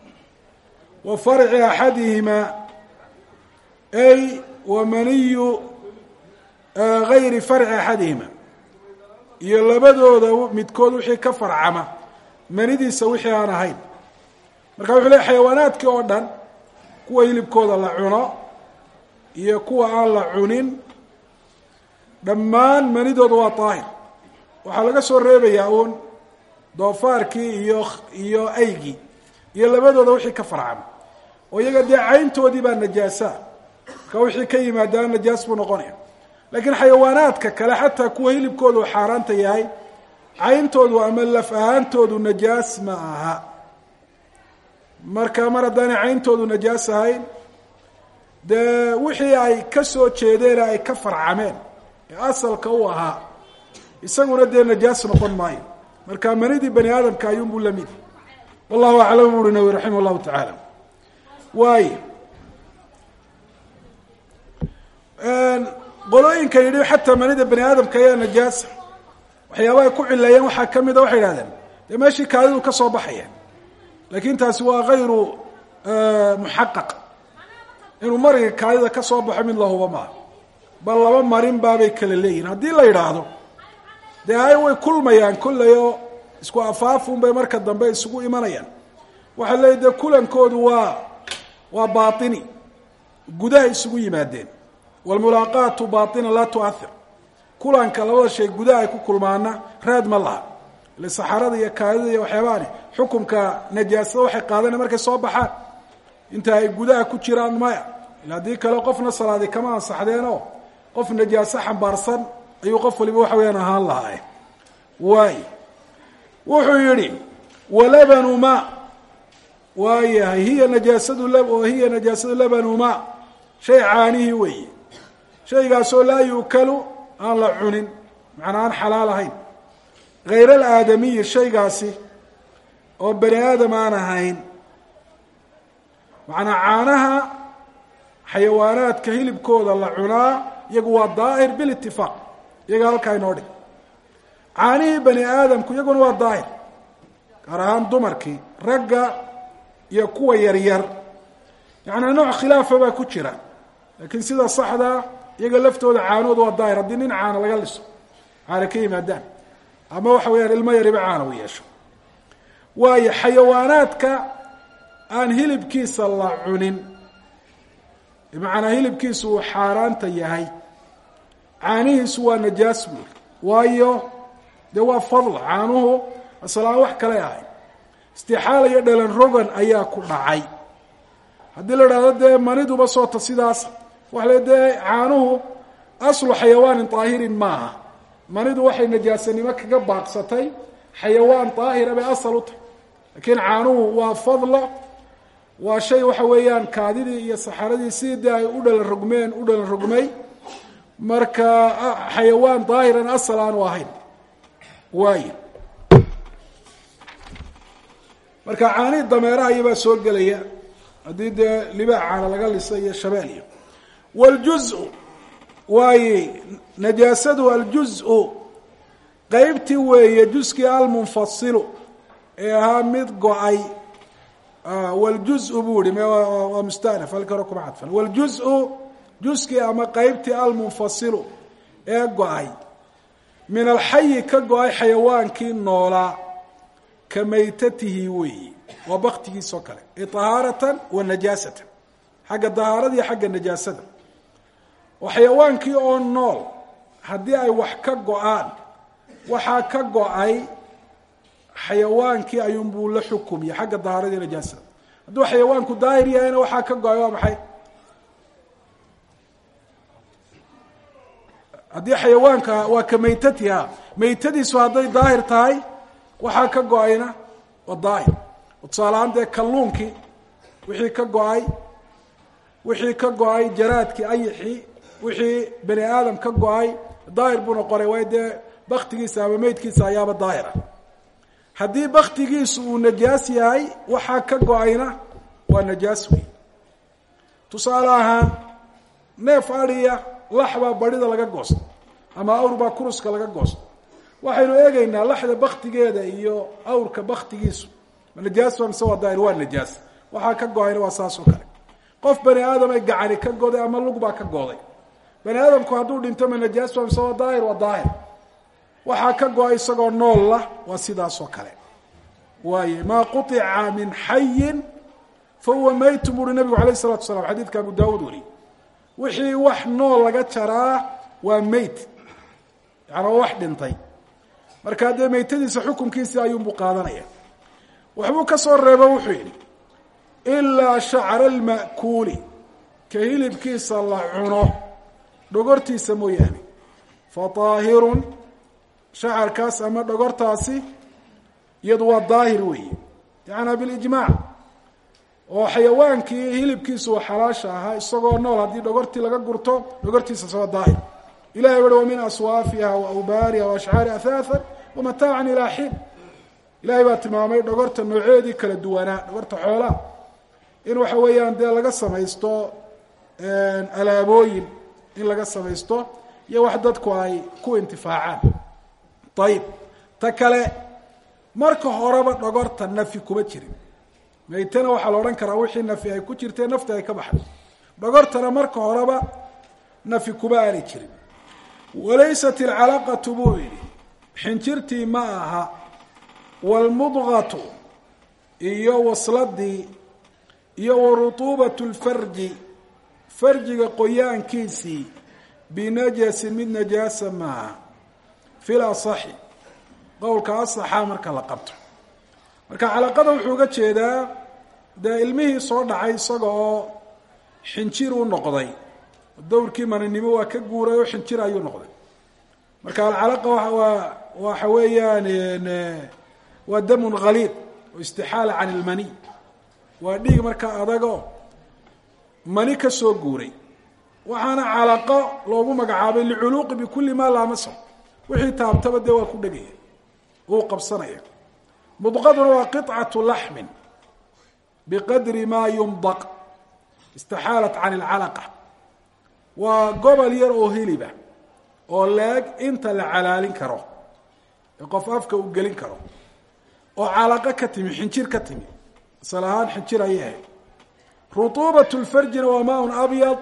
wa farci axadihimaa ay wa maniyu gayri farci axadihima iyo labadooda midkood wixii ka farcama manidiisa wixii aan ahayn marka wuxuu leey xayawaanaadkii oo dhan kuwa hilibkooda la cuno iyo kuwa aan la cunin dhammaan manidooda waa daahir waxaa laga soo reebayaa uun doofaarkii iyo iyo aygii iyo labadooda wixii ka farcama oo iyaga dee cayntoodii baa najaasaa marka wixii ka yimaadaan najaas buu noqonaya laakiin xayawaanaadka kale xataa kuwa hilibkooda uu xaaraanta yahay cayntoodu ama laf ahaantoodu najaas ma aha marka mar haddaanay cayntoodu najaas ahayn dee wixii ay ka soo jeedeen ay ka farcameen ee asalka u ahaa isaguna dee najaas noqon maayo marka manidii bani aadamka ayuunbuu lamid wallahu aclam bu uri nawi raximah llahu tacaala waayo qolooyinka yidhi xataa manida bani aadamka ayaa najaasa waxyaabaha ku cileeyeen waxaa ka mida waxay idhahdeen dee meeshii kaadidu ka soo baxaya laakin taasi waa hayru muxaqaq inuu mariga kaadida ka soo baxo mid lahuba maaha bal laba marin baabay kala leeyihin haddii la yidhaahdo dee ay way kulmayaan kollay oo isku afaafun bay marka dambe isugu imanayaan waxaa leeyihi dee kulankoodu waa waa baini gudaha isugu yimaadeen wlmulaaqaatu baina laa tuahir kulanka labada shay gudaha ay ku kulmaana raad ma laha ile saxarada iyo kaadida iyo waxyaabahani xukumka najaasada waxay qaadana markay soo baxaan inta ay gudaha ku jiraan maya ila haddii kale qofna salaadi kama ansaxdeen oo qof najaaso xambaarsan ayuu qof waliba waxa weyaan ahaan lahaa waay wuxuu yihi walabanu ma waayahay hiya najaasadu oo hiya najaasadu labanu ma shay caanihii weeye shaygaasoo laa yuukalu aan la cunin macnaa aan xalaal ahayn hayr alaadamiyi shaygaasi oo bani aadam aan ahayn macnaa caanaha xayawaanaadka hilibkooda la cunaa iyagu waa daahir bilitifaaq iyaga halkaa inoo dhig caanihii bani aadamku iyaguna waa daahir gaar ahaan dumarkii ragga iyo kuwa yaryar yacnaa nooc khilaafa baa ku jira laakiin sida saxdaa iyaga laftooda caanood waa daahir haddii nin caana laga liso caana ka yimaadaan ama waxa weyaan ilmo yariba caana u yeesho waayo xayawaanaadka aan hilibkiisa la cunin bimacnaa hilibkiisu uu xaaraanta yahay caanihiisu waa najaas buuri waayo dee waa fadla caanuhu asalaan wax kale ahay istixaala iyo dhalan rogan ayaa ku dhacay haddii la idhahdo dee maniduba soota sidaas waxa le dee caanuhu aslu xayawaanin daahirin maaha manidu waxay najaasanimo kaga baaqsatay xayawaan daahira bay asal u tahay laakiin caanuhu waa fadlo waa shay waxa weeyaan kaadidii iyo saxaradii sidii dee ay u dhalan rogmeen u dhalan rogmay marka xayawaan daahiran asal aanu ahayn waayo marka caanihii dameeraha iyobaa soo gelaya haddii dee libaax caana laga lisa iyo shabeelyo wاljuزء waaye najaasadu aljuزء qeybtii weeye juskii almunfasilu ee ahaa mid go-ay wاljuزء buu ihi waa mustanaf halka hore kuma cadfan wاljuزء juskii ama qeybtii almunfasilu ee go-ay min alxayi ka go-ay xayawaankii noolaa ka maytatihi weeyi waa baktigiisoo kale iطahaaratan wa najaasatan xagga dahaarada iyo xagga najaasada oo xayawaankii oo nool haddii ay wax ka go-aan waxaa ka go-ay xayawaankii ayuunbuu la xukumya xagga dahaarada iyo najaasada hadduu xayawaanku daahir yahayna waxaa ka go-ay waa maxay haddii xayawaanka waa ka maytatiha maytadiisu hadday daahir tahay waxaa ka go-ayna waa daahir tusaalahaan dee kalluunkii wixii ka go-ay wixii ka go-ay jaraadkii ayixii wixii bani aadam ka go-ay daahir buu noqonay waayo dee baktigiisa ama meydkiisa ayaaba daahir ah haddii baktigiisu uu najaas yahay waxaa ka go-ayna waa najaas wey tusaale ahaan neef adhiya lax baa barhida laga goosto ama awr baa kuruska laga goosto waxaynu eegaynaa laxda baktigeeda iyo awrka baktigiisu ma najaas waa mise waa daahir waa najaas waxaa ka go-ayna waa saas oo kale qof bani aadam ay gacani ka goday ama lug baa ka gooday bani aadamku hadduu dhinto ma najaas waa mise waa daahir waa daahir waxaa ka go-ay isagoo nool lah waa sidaasoo kale waaye maa quطica min xayin fa huwa maytun buuri nabigu alayh الsalatu salam xadiidka abu daawuud wariy wixii wax nool laga jaraa waa meyt yaani waa wax dhintay markaa dee meytadiisa xukunkiisii ayuunbuu qaadanaya waxbuu ka soo reebo wuxuu yidhi ilaa shacra alma'kuuli ka hilibkiisa la cuno dhogortiisa mooyaane fa daahirun shacarkaas ama dhogortaasi iyadu waa daahir weeye yacanaa bilijmaac oo xayawaankii hilibkiisu waa xalaasha ahaa isagoo nool haddii dhogortii laga gurto dhogortiisas waa daahir ilahay uhi wa min aswaafiha wa awbaariha wa ashcaari ahaathan wa mataacan ilaa xiin ilahay baa tilmaamay dhogorta nooceedii kala duwanaa dhogorta xoolaha in waxa weeyaan dee laga samaysto alaabooyin in laga samaysto iyo wax dadku ay ku intifaacaan ayib ta kale marka horeba dhogorta nafi kuma jirin maytana waxaa la odhan karaa wixii nafi ay ku jirtee nafti ay ka baxday dhogortana marka horeba nafi kuma aanay jirin walaysat ilcalaqatu buu yidhi xinjirtii ma aha waalmudqatu iyo wasladii iyo warutuubatu lfarji farjiga qoyaankiisii binajasin mid najaasa maaha fil asaxi qowlka asaxa marka la qabto marka calaqada wuxuu uga jeedaa dee ilmihii soo dhacay isaga oo xinjir u noqday dowrkii maninimo waa ka guuray oo xinjir ayuu noqday marka alcalaqa waa waxa weeyaan waa damun haliid oo istixaala can ilmani waa dhiig markaa adago mani ka soo guuray waxaana calaqo loogu magacaabay liculuuqi bikulli maa laamasa wixii taabtaba dee waa ku dhegaya wuu qabsanaya mudqaduna waa qiطcatu laxmin biqadri maa yumdaq istixaalat can ilcalaqa waa gobol yar oo hiliba oo leeg inta la calaalin karo ee qof afka uu gelin karo oo calaqo ka timi xinjir ka timi asal ahaan xinjir ayay ahayd rutuubat lfarjina waa maa un abyad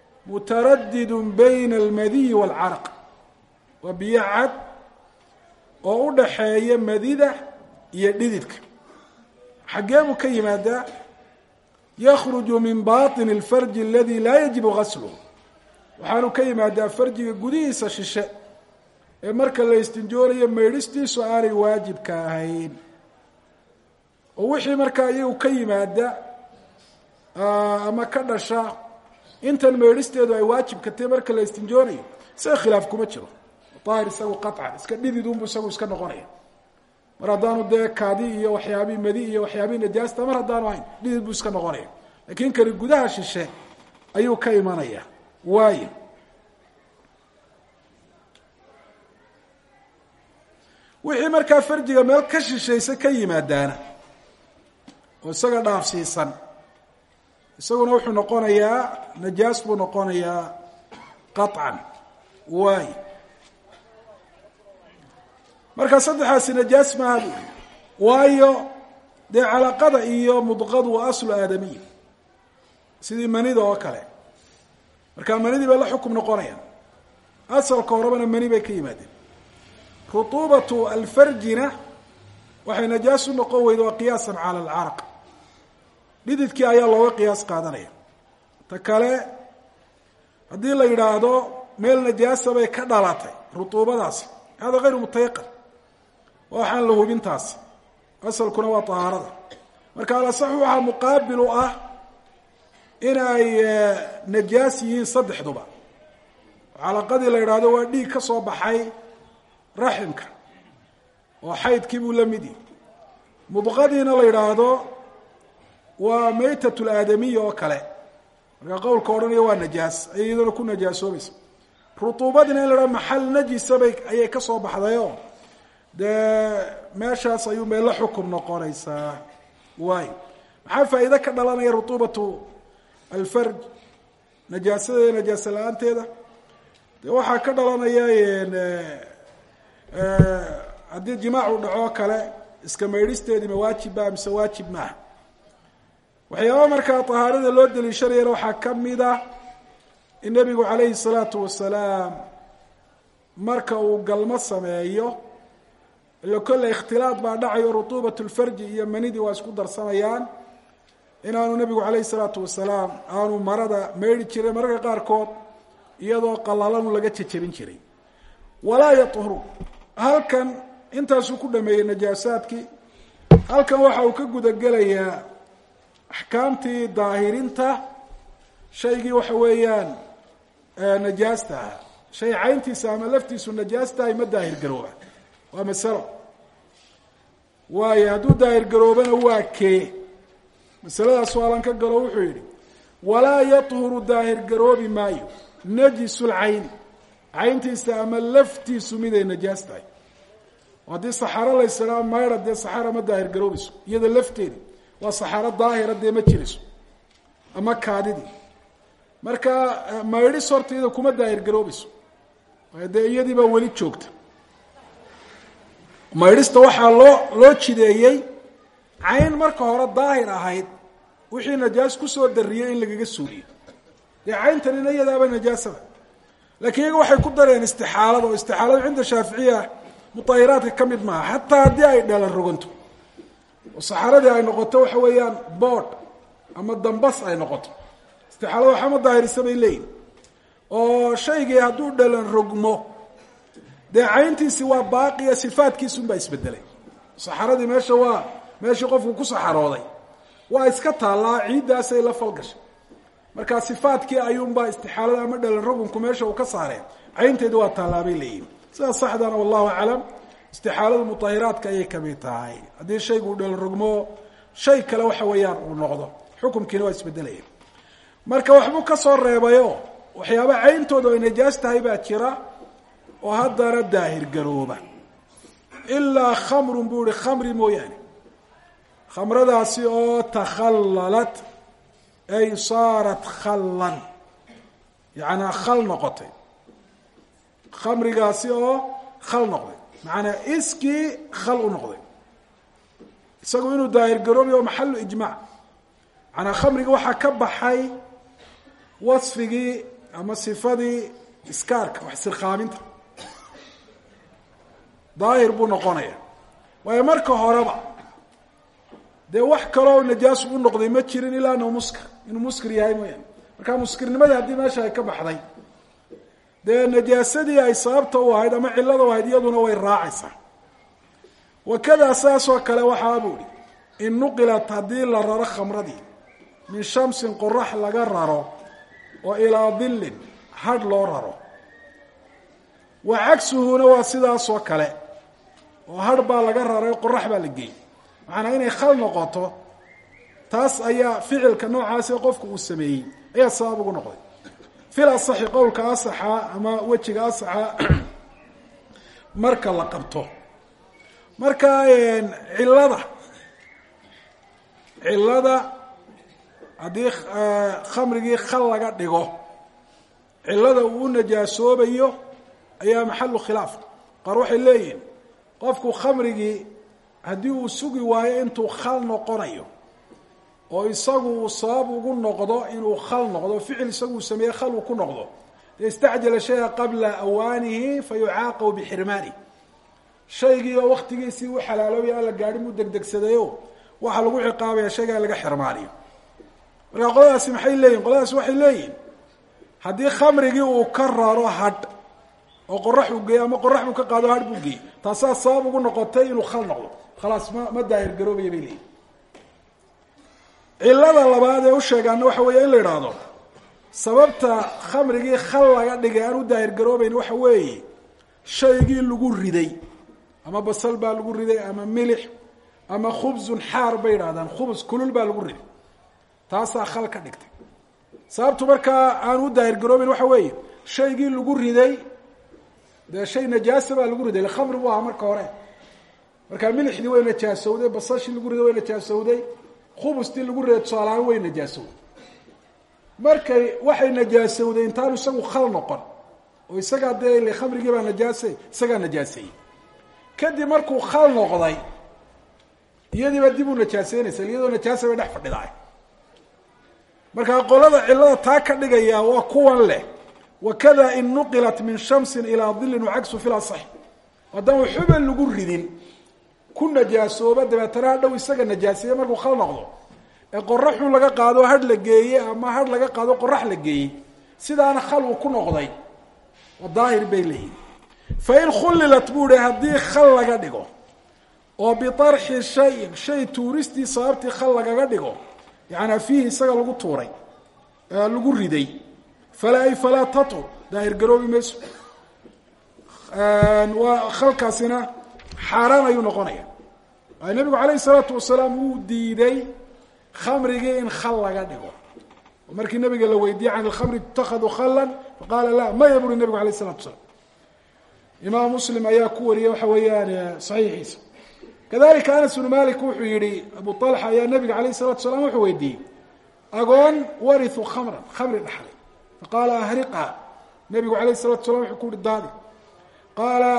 mutaradid bayna almadiyi waalcaraq waa biyo cad oo u dhaxeeya madida iyo dhididka xaggee buu ka yimaadaa yakruju min baطini اlfarji aladi laa yajibu gasluhu waxaanu ka yimaadaa farjiga gudihiisa shishe ee marka la istinjoonayo maydhistiisu aanay waajibka ahayn oo wixii markaa iyagu ka yimaada ama ka dhasha intan maydhisteedu ay waajibka tahay marka la istinjoonayo isaga khilaaf kuma jiro daahir isagu qaطcan iska dhididunbu isagu iska noqonaya mar haddaanu dee kaadi iyo waxyaabii madi iyo waxyaabii najaasta mar haddaanu ahayn dhidid buu iska noqonaya lakin kani gudaha shishe ayuu ka imanaya waayo wixii markaa farjiga meel ka shishaysa ka yimaadaana oo isaga dhaafsiisan isaguna wuxuu noqonayaa najaas buu noqonayaa qaطcan waayo marka saddexaasi najaas maaha bu waayo dee calaqada iyo mudqadu waa aslu aadamiya sidii manida oo kale marka manidii bay la xukum noqonayaan asalka horebana mani bay ka yimaadeen rutuubatu alfarjina waxay najaas u noqon weyda waa qiyaasan cala alcaraq dhididkii ayaa looga qiyaas qaadanaya ta kale haddii la yidhaahdo meel najaasa bay ka dhalatay rutuubadaasi hada hayru mutayaqan waxaan la hubintaasi asalkuna waa tahaarada marka alasaxu waxaa muqaabil u ah in ay najaas yihiin saddexduba calaqadii la yidhaahdo waa dhiig ka soo baxay raximka oo xaydkii buu la mid yihi mudqadiina la yidhaahdo waa maytat laadamiya oo kale markaa qowlka odhanaya waa najaas ay iyaduna ku najaasoobaysa rutuubadiina in la yidhahdo maxal najisabay ayay ka soo baxdayoo dee meeshaas ayuu meel la xukum noqonaysaa waayo maxaa faa'iide ka dhalanaya rutuubatu alfarj najaasada iyo najaasa la-aanteeda dee waxaa ka dhalanaya haddii jimaacu dhaco kale iska maydhisteedii ma waajibba mise waajib maaha waxyaaba markaa tahaarada loo daliishanayana waxaa ka mid ah in nebigu calayhi salaatu wasalaam marka uu galmo sameeyo ila kolle ikhtilaad baa dhacayo rutuubat lfarji iyo manidii waa isku darsamayaan inaanu nebigu calayhi salaatu wasalaam aanu marada maydhi jiray mararka qaarkood iyadoo qalalanu laga jejebin jiray walaa yahuru halkan intaasuu ku dhameeyey najaasaadkii halkan waxa uu ka gudagelayaa axkaamtii daahirinta shaygii waxa weeyaan najaasta ah shay cayntiisa ama laftiisu najaastahay ma daahir garooba waa masalo waayo hadduu daahir garoobana waa kee masaladaas waalan ka galo wuxuu yidhi walaa yahuru daahir garoobi maayo najisu lcayni cayntiisa ama laftiisu miday najaas tahay haddii saxaaro laysahaa mayra dee saxaara ma daahir garoobayso iyada lafteedi waa saxaaro daahira dee ma jirayso ama kaadidii marka maydhis horta iyada kuma daahir garoobayso waayo dee iyadii baa weli joogta maydhista waxaa loo loo jideeyey cayn marka hore daahir ahayd wixii najaas kusoo dariyey in lagaga suuliyo dee cayntanina iyadaaba najaasada lakiin iyaga waxay ku dareen istixaalada oo istixaaladu cinda shaaficiya mutahiraadka ka mid maaha xataa haddii ay dhelan roganto oo saxaradii ay noqoto waxa weeyaan boodh ama dambas ay noqoto istixaalada waxama daahirisa bay leeyihin oo shaygii hadduu dhalan rogmo dee cayntiisi waa baaqiya sifaadkiisunbaa isbedelay saxaradii meesha waa meeshii qofku ku saxarooday waa iska taallaa ciiddaasay la falgashay markaa sifaadkii ayuunbaa istixaalada ama dhalan rogunku meesha uu ka saareen caynteedi waa tallaabay leeyihin sidaas saxdana wallahu aclam istixaaladu mutahiraadka ayay kamid tahay haddii shaygu uu dhalan rogmo shay kale waxa weeyaan uu noqdo xukumkiina waa isbedelaya marka waxbuu ka soo reebayo waxyaaba cayntooda ay najaas tahay baa jira oo haddana daahir garooba ilaa khamrun buu ihi khamri mooyaane khamradaasi oo takhallalat ay saarat khallan yacanaa khal noqotay khamrigaasi oo khal noqday macanaa iskii khal u noqday isagu inuu daahir garoobayo oo maxalu ijmaac macanaa khamriga waxaa ka baxay wasfigii ama sifadii iskaarka wax sirqaaminta daahir buu noqonaya waayo marka horeba dee wax kaloo najaasu u noqday ma jirin ilaa anuu muskir inuu muskir yahay mooyaane marka muskirnimadii haddii meesha ay ka baxday dee najaasadii ay sababta u ahayd ama cillada u ahayd iyaduna way raacaysaa wakadaa saasoo kale waxaa buu ihi in nuqilat haddii la raro khamradii min shamsin qorax laga raro oo ilaa dillin hadh loo raro wa cagsuhuna waa sidaasoo kale oo hadh baa laga raray qorax baa la geeyey macanaa inay khal noqoto taas ayaa ficilka noocaasi qofku uu sameeyey ayaa sabab ugu noqday fil asaxi qowlka asaxa ama wejiga asaxa marka la qabto marka cillada cillada haddii khamrigii khal laga dhigo cillada uu u najaasoobayo ayaa maxalu khilaaf qaar waxay leeyihin qofku khamrigii haddii uu sugi waayo intuu khal noqonayo oo isagu uu sabab ugu noqdo inuu khal noqdo ficil isaguu sameeye khal uu ku noqdo istacjala shaya qabla awaanihi fa yucaaqabu bixirmaani shaygii oo waktigiisii u xalaaloobaya aan la gaadhin buu degdegsadayo waxaa lagu ciqaabaya shayga in laga xirmaaniyo marka qoladaasi maxay leeyihin qoladaasi waxay leeyihin haddii khamrigii uu ka raro hadh oo qorax uu geeyo ama qorax buu ka qaado hadh buu geeyey taasaa sabab ugu noqotay inuu khal noqdo khalaas ma ma daahir garoobaya bay leeyihin cillada labaad ee u sheegaana waxa weeye in la idhaahdo sababta khamrigii khal laga dhigay aan u daahir garoobayn waxa weeye shaygii lagu riday ama basal baa lagu riday ama milix ama khubsun xaar bay idhahdaan khubus kulul baa lagu riday taasaa khal ka dhigtay sababtu markaa aan u daahir garoobayn waxa weeye shaygii lagu riday dee shay najaasa baa lagu riday khamri bu ahaa marka hore markaa milixdii way najaasowday basashii lagu riday way najaasowday khubustii lagu riday tusaalahaan way najaasowday markay waxay najaasowday intaanu isagu khal noqon oo isagaa dee ile khamrigii baa najaasay isagaa najaaseeyey kadib markuu khal noqday iyadiiba dib u najaaseynaysa iyadoo najaasa bay dhex fadhidaay markaa qolada cillada taa ka dhigaya waa kuwan leh wakada in nuqilat min shamsin ilaa dilin wacagsu fil asax haddaan xuban lagu ridin ku najaasooba dabeetana hadhow isaga najaaseeye markuu khal noqdo ee qoraxun laga qaado hadh la geeye ama hadh laga qaado qorax la geeyey sidaana khal uu ku noqday oo daahir bay leeyihin fa in khullilat buu ihi haddii khal laga dhigo oo biarxi shayin shay tuuristii sababtii khal lagaga dhigo yacanaa fiihi isaga lagu tuuray lagu riday falaa ay falaa tatur daahir garoobi mayso waa khalkaasina xaaraan ayuu noqonaya waayo nabigu calayhi salaatu wasalaam wuu diiday khamrigii in khal laga dhigo oo markii nabiga la weydiiyey can ilkhamri itakhaduu khalan faqaala la maya buri nabigu alayh isalatu wasalaam imaam muslim ayaa ku wariyey waxa weeyaan saxiixiisa kadalika anas bnu malik wuxuu yihi abu alxa ayaa nabiga alayh salatu salaam wuxuu weydiiyey agoon wariu khamran khamri dhaxlay faqaala ahriqa nabigu alayh salatu salam wuxuu ku uhi daadi qaala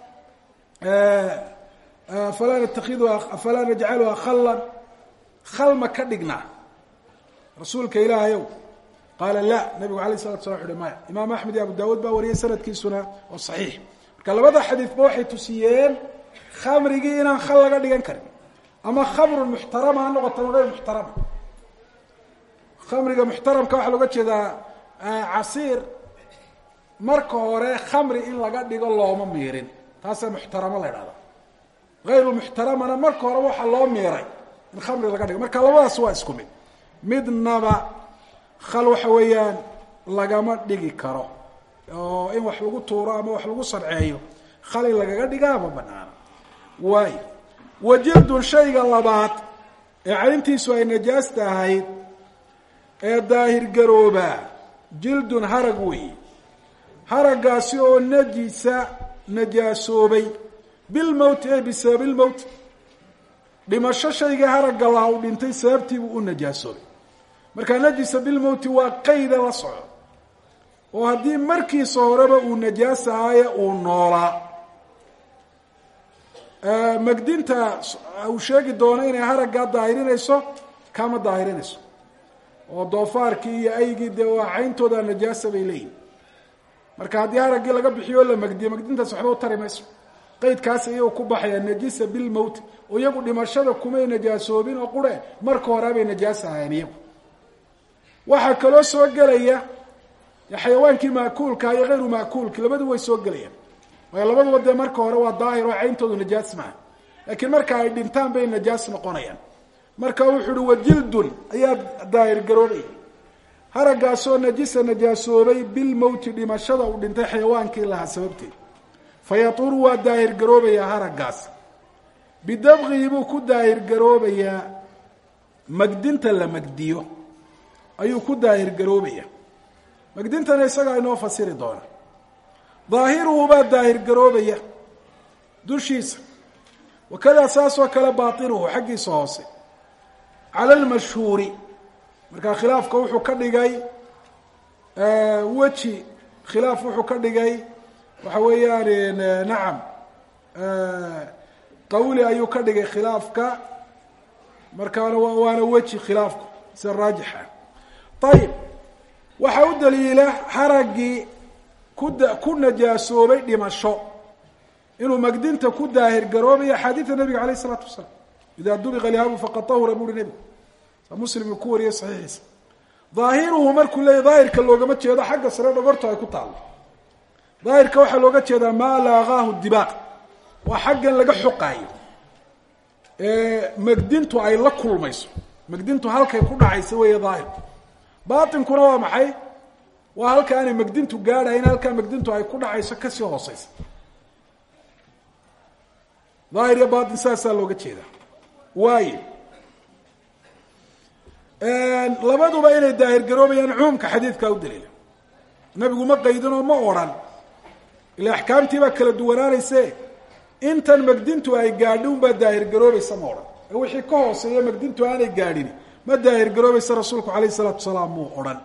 falaa natakidha falaa najcaluha khalan khal ma ka dhignaa rasuulka ilaahayow qaala la nabigu alayh salatu salam wuxu uhi maya imaam axmed iyo abu dawuud baa wariyey sanadkiisuna oo saxiix marka labada xadiidba waxay tusiyeen khamrigii inaan khal laga dhigan karin ama khamrun muxtarama ha noqoto hayr muxtarama khamriga muxtaramka waxaa looga jeedaa casiir marka hore khamri in laga dhigo looma miirin taasaa muxtaramo la ydhahda hayru muxtaramana marka hore waxaa loo miiray in khamri laga dhigo marka labadaas waa isku mid midnaba khal waxa weeyaan lagama dhigi karo oo in wax lagu tuuro ama wax lagu sarceeyo khal in lagaga dhigaa ma banaana waayo wajildun shayga labaad ee cayntiisu ay najaasta ahayd ee daahir garoobaa jildun harag weeye haraggaasi oo najisa najaasoobay bilmowti ay bisababi lmowt dhimasho shayga haragga laha u dhintay sababtiibuu u najaasoobay markaa najisa bilmowti waa qayda la soco oo haddii markiisa horeba uu najaas ahaaye uu noolaa magdinta uu sheegi doono inay haraggaa daahirinayso kama daahirinayso oo doofaarkii iyo aygii dee waa cayntooda najaasa bay leeyihin marka haddii haraggii laga bixiyo o la magdiyo magdintaas waxba u tari mayso qeydkaas iyagoo ku baxaya najisa bilmowt oo iyagu dhimashada kumay najaasoobin oo qure marka horeabay najaas ahayn iyagu waxaa kaloo soo gelaya xayawaankii maakuulka iyo hayru maakuulki labadu way soo gelayaan waayo labaduba dee marka hore waa daahir oo cayntoodu najaas maaha laakiin marka ay dhintaan bay najaas noqonayaan marka wuxuu uhi wajildun ayaa daahir garoobaya haraggaasoo najisa najaasoobay bilmowti dhimashada uu dhintay xayawaankii lahaa sababteed fayaturu waa daahir garoobayaa haraggaas bidabqihi buu ku daahir garoobayaa magdinta la magdiyo ayuu ku daahir garoobaya magdintana isagaa inoo fasiri doona daahiruhu baa daahir garoobaya dushiisa wakadaa saasoo kale baatinuhu xaggiisa hoose cala almashhuuri markaa khilaafka wuxuu ka dhigay weji khilaaf wuxuu ka dhigay waxa weeyaan nacam qawli ayuu ka dhigay khilaafka markaana waana weji khilaafku sida raajixa ayib waxaa u daliila haraggii kuda ku najaasoobay dhimasho inuu magdinta ku daahir garoobayo axaadiida nabiga alayh isalaatu wasalaam idaa dubiqa lihaabu faqad tahura buuri nebigu saa muslim uu ku wariyay saxiixiisa daahiruhu markuu leeyahy daahirka loogama jeedo xagga sare dhogorto ay ku taallo daahirka waxaa looga jeedaa maa laaqaahu dibaaq waa xaggan laga xoqaayo magdintu ay la kulmayso magdintu halkay ku dhacaysa weeye daahirku baatinkuna waa maxay waa halka aanay magdintu gaadhayn halkaa magdintu ay ku dhacayso kasii hooseysa daahir iyo baatin saasaa looga jeedaa waayo labaduba inay daahir garoobayaan cumuumka xadiidkaa u daliila nabigu ma qaydin oo ma odrhan ila axkaamtii baa kala duwanaanayse intan magdintu ay gaadhi unbaa daahir garoobaysa ma odhan ee wixii ka hooseeya magdintu aanay gaadhin ma daahir garoobaysa rasuulku alayh isalaatu wasalaam muu odhan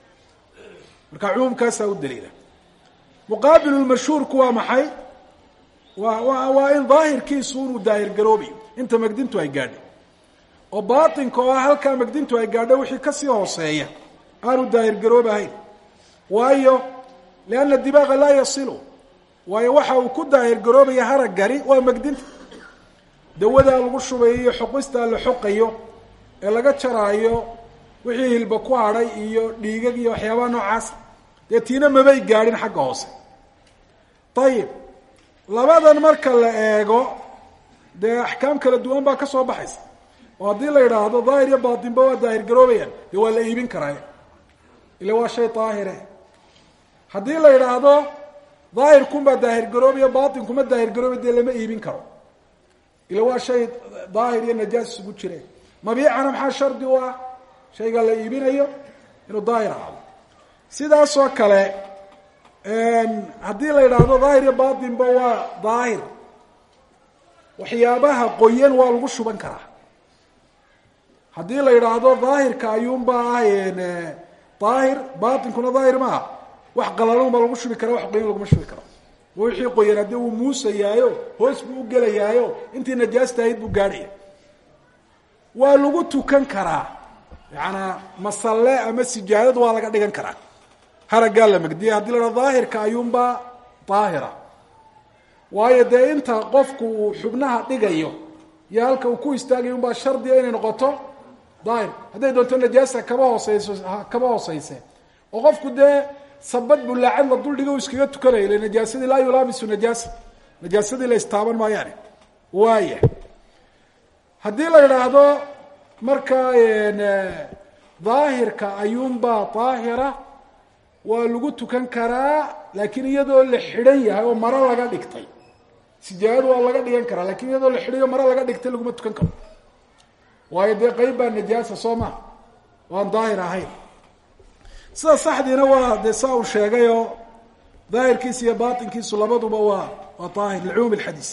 marka cumuumkaasaa u daliila muqaabilulmashhuurku waa maxay waa wa waa in daahirkiisu inuu daahir garoobayo inta magdintu ay gaadho oo baatinka oo halkaa magdintu ay gaadho wixii kasii hooseeya aanu daahir garoobahayn waayo lianna dibaaqa laa yasilu waayo waxa uu ku daahir garoobaya haraggani waa magdinta dawadaa lagu shubayo iyo xoqistaa la xoqayo ee laga jaraayo wixii hilba ku hadhay iyo dhiigag iyo waxyaabaha noocaas dee tiina mabay gaadhin xagga hoose ayib labadan marka la eego dee axkaam kala duwan baa ka soo baxaysa oo haddii la yidhaahdo daahir iyo baatinba waa daahir garoobayaan dee waa la iibin karaa ila waa shay daahire haddii la yidhaahdo daahirkunbaa daahir garoobaya baatinkuma daahir garoobay dee lama iibin karo ila waa shay daahir iyo najaas isugu jireen mabiicana maxaa shardi u ah shayga la iibinayo inuu daahir ahaado sidaasoo kale haddii la yidhaahdo daahir iyo baatinba waa daahir waxyaabaha qoyan waa lagu shuban karaa haddii la yidhaahdo daahirka ayuunba ah daahir baatinkuna daahir maaha wax qalalan baa lagu shubi karaa wax qoyan laguma shubi karo wixii qoyan haddii uu muusayaayo hoos buu u gelayaayo intii najaasta ahayd buu gaadhaya waa lagu tukan karaa yacanaa masalle ama sijaadad waa laga dhigan karaa haraggaa la magdiyay hadii la dhahdo daahirka ayuunbaa daahira waayo dee inta qofku uu xubnaha dhigayo iyo halka uu ku istaagayo unbaa shardiga inay noqoto daahir hadday doonto najaasa kaba hooseyso kaba hooseyse oo qofku dee sabad bulaacad la duldhiga u iskaga tukanaya ila najaasadii laa yulaamisu najaasa najaasadii la istaaban maayaane waaya haddii la yidhaahdo markaa daahirka ayuunbaa daahira waa lagu tukan karaa laakiin iyadoo la xidhan yahay oo maro laga dhigtay sijaayad waa laga dhigan karaa lakin iyadoo la xidhay oo maro laga dhigtay laguma tukan karo waayo dee qeyb baa najaasa soo maha waan daahir ahayn sida saxdiina waa dee saa uu sheegayoo daahirkiisa iyo baatinkiisu labaduba waa waa daahir licumuum alxadiis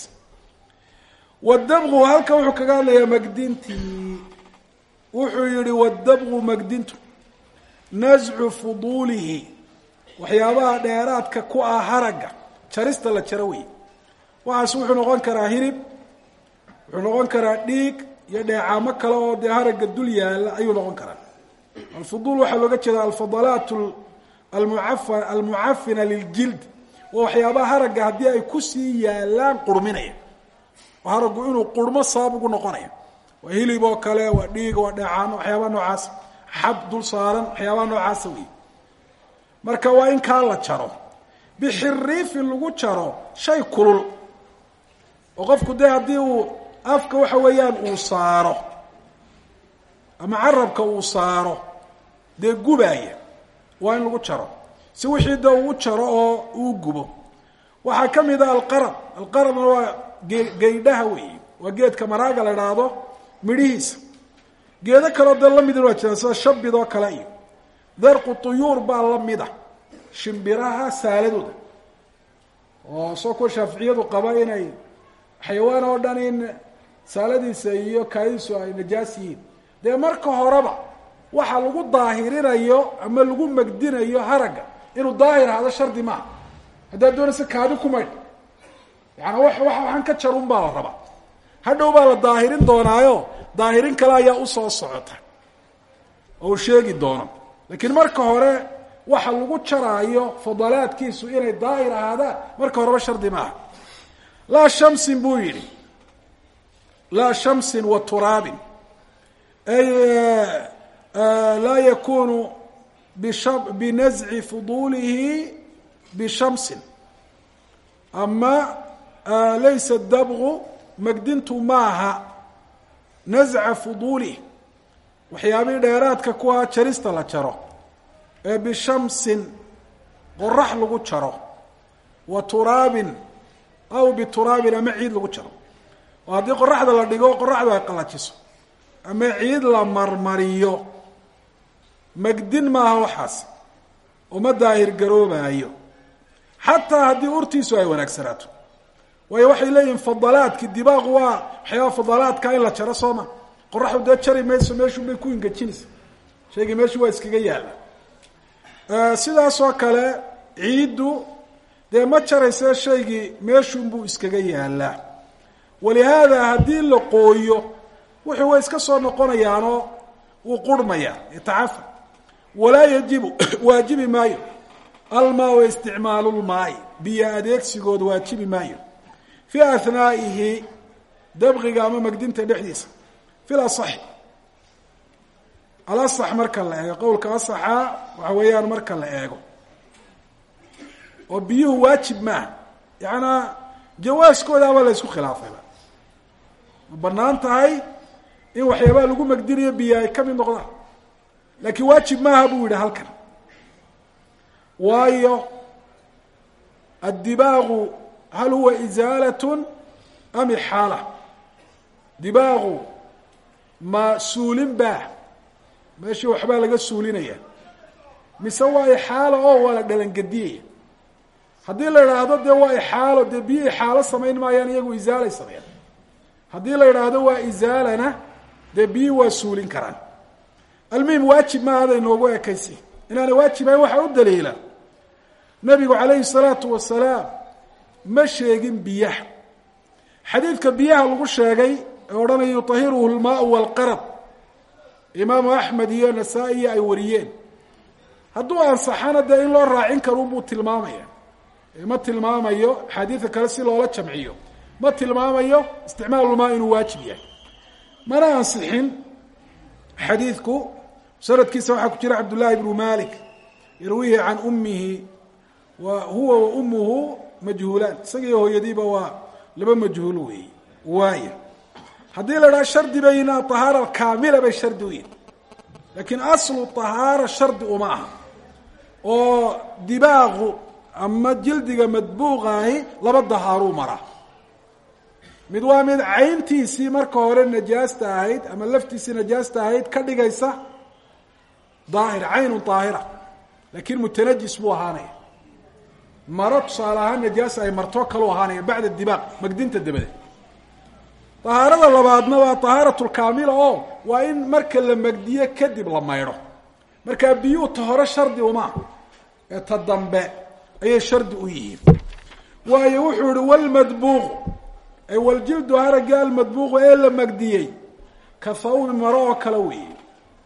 wadabqu halka wuxuu kaga hadlayaa magdintii wuxuu yihi wadabqu magdintu nascu fuduulihi waxyaabaha dheeraadka ku ah haragga jarista la jaro wey waxaas wuxuu noqon karaa hilib wuxuu noqon karaa dhiig iyo dheecaamo kale oo dee haragga dul yaala ayuu noqon karaa alfuduul waxaa looga jeeda alfadalaat almuafa almucafina liljild waa waxyaabaha haragga haddii ay kusii yaalaan qurminaya oo haraggu inuu qurmo sabab ugu noqonaya waa hilib oo kale waa dhiig waa dheecaan waxyaabaha noocaasa xab dul saaran waxyaabaha noocaasa wey marka waa in kaa la jaro bixiriifin lagu jaro shay kulul oo qofku dee haddii uu afka waxa weeyaan uu saaro ama carabka uu saaro dee gubaaya waa in lagu jaro si wixii de uu jaro oo uu gubo waxaa ka mid a alqarab alqarabna waa ge geydhaha weeye waa geedka maraaga la idhaahdo midhihiisa geedo kaleo dee lamidin waa jiraan sida shabid oo kale iyo darqu tuyuur baa lamida shimbiraha saaladooda oo soo kuwa shaaficiyadu qaba inay xayawaan oo dhan in saaladiisa iyo kaadiisu ay najaas yihiin dee marka horeba waxa lagu daahirinayo ama lagu magdinayo haragga inuu daahir ahaado shardi maaha haddaad doonaysa kaadi ku maydh yaani wa waxaan ka jarun baa la rabaa hadhow baa la daahirin doonaayo daahirin kale ayaa usoo socota oo uu sheegi doono laakiin marka hore waxa lagu jaraayo fadalaadkiisu inay daahir ahaadaan marka horeba shardi maaha laa shamsin buu yidhi laa shamsin wa turaabin ay laa yakunu bisha binazci fuduulihi bishamsin ama laysa dabgu magdintu maaha nazca fuduulih waxyaabihii dheeraadka kuwa jarista la jaro ee bishamsin qorax lagu jaro wa turaabin aw bituraabin ama ciid lagu jaro oo haddii qoraxda la dhigo qoraxdu ay qalajiso ama ciid la marmariyo magdin maaha waxaas uma daahir garoobaayo xataa haddii urtiisu ay wanaagsanaato waayo waxay leeyihin fadalaadki dibaaqu waa waxyaaba fadalaadka in la jaro soo ma qoraxdu dee jari mayso meeshun bay ku ingejinaysa shaygii meeshu waa iskaga yaalla sidaasoo kale ciiddu dee ma jarayse shaygii meeshunbuu iskaga yaallaa walihaada haddii la qooyo wuxuu way iska soo noqonayaanoo wuu qurhmayaa yatacafa walaa yajibu waajibi maayo almaa wa isticmaalu lmaai biyo adeegsigood waajibi maayo fii ahnaa'ihi dabqiga ama magdinta dhexdiisa fi lasaxi alasax marka la eego qowlka asaxa waxa weeyaan marka la eego oo biyuhu waajib maaha yacanaa jawaaskoodaaba la isku khilaafayba ma banaan tahay in waxyaabaha lagu magdinayo biyo ay ka mid noqdaan laakiin waajib maaha buu yidhi halkan waayo addibaaqu hal huwa isaalatun am ixaala dibaaqu ma suulin baa meeshii waxbaa laga suulinaya mise waa ixaalo oo waa la dhalangediyaya haddii la idhaahdo dee waa ixaalo dee biyo ixaalo samayn maayaan iyagu isaalay sameeyaan haddii la idhaahdo waa isaalana dee biyi waa suulin karaan almuhim waajib maaha aday noogu ekaysi inaana waajibayn waxaa u daliila nabigu calayhi salaatu wasalaam ma sheegin biyaha xadiidka biyaha lagu sheegay ee odhanaya yutahiruhu lmaau walqarab imaamu axmed iyo nasaa-iyo ay wariyeen hadduu ansaxana dee in loo raacin karo buu tilmaamaya ma tilmaamayo axaadiida kale si loola jamciyo ma tilmaamayo isticmaalulmaa inuu waajib yahay mana ansixin xadiidku sanadkiisa waxaa ku jira cabdullaahi bnu malik yarwihi can ummihi wa huwa wa ummuhu majhuulaan isagiiyo hooyadiiba waa laba majhuul weeye waaya haddii la idhaha shardi bayna ahaara kaamila bay shardi u yihin laakiin aslu ahaara shardi uma aha oo dibaaqu ama jildiga madbuuqaahi laba dahaaruu maraa mid waa mid cayntiisii marka hore najaasta ahayd ama laftiisii najaasta ahayd ka dhigaysa daahir caynun daahira laakiin mutanajis buu ahaanaya maro tusaale ahaan najaas ay martoo kaleu ahaanaya bacda dibaaq magdinta dabadeed dahaarada labaadna waa tahaaratulkaamila oo waa in marka la magdiyo kadib la maydho markaa biyuu ta hore shardi uma ee ta dambe ayay shardi u yihiin waayo wuxuu yihi walmadbuuqu ay waljildu haragga almadbuuqu ee la magdiyey ka thawbi maro oo kale weeye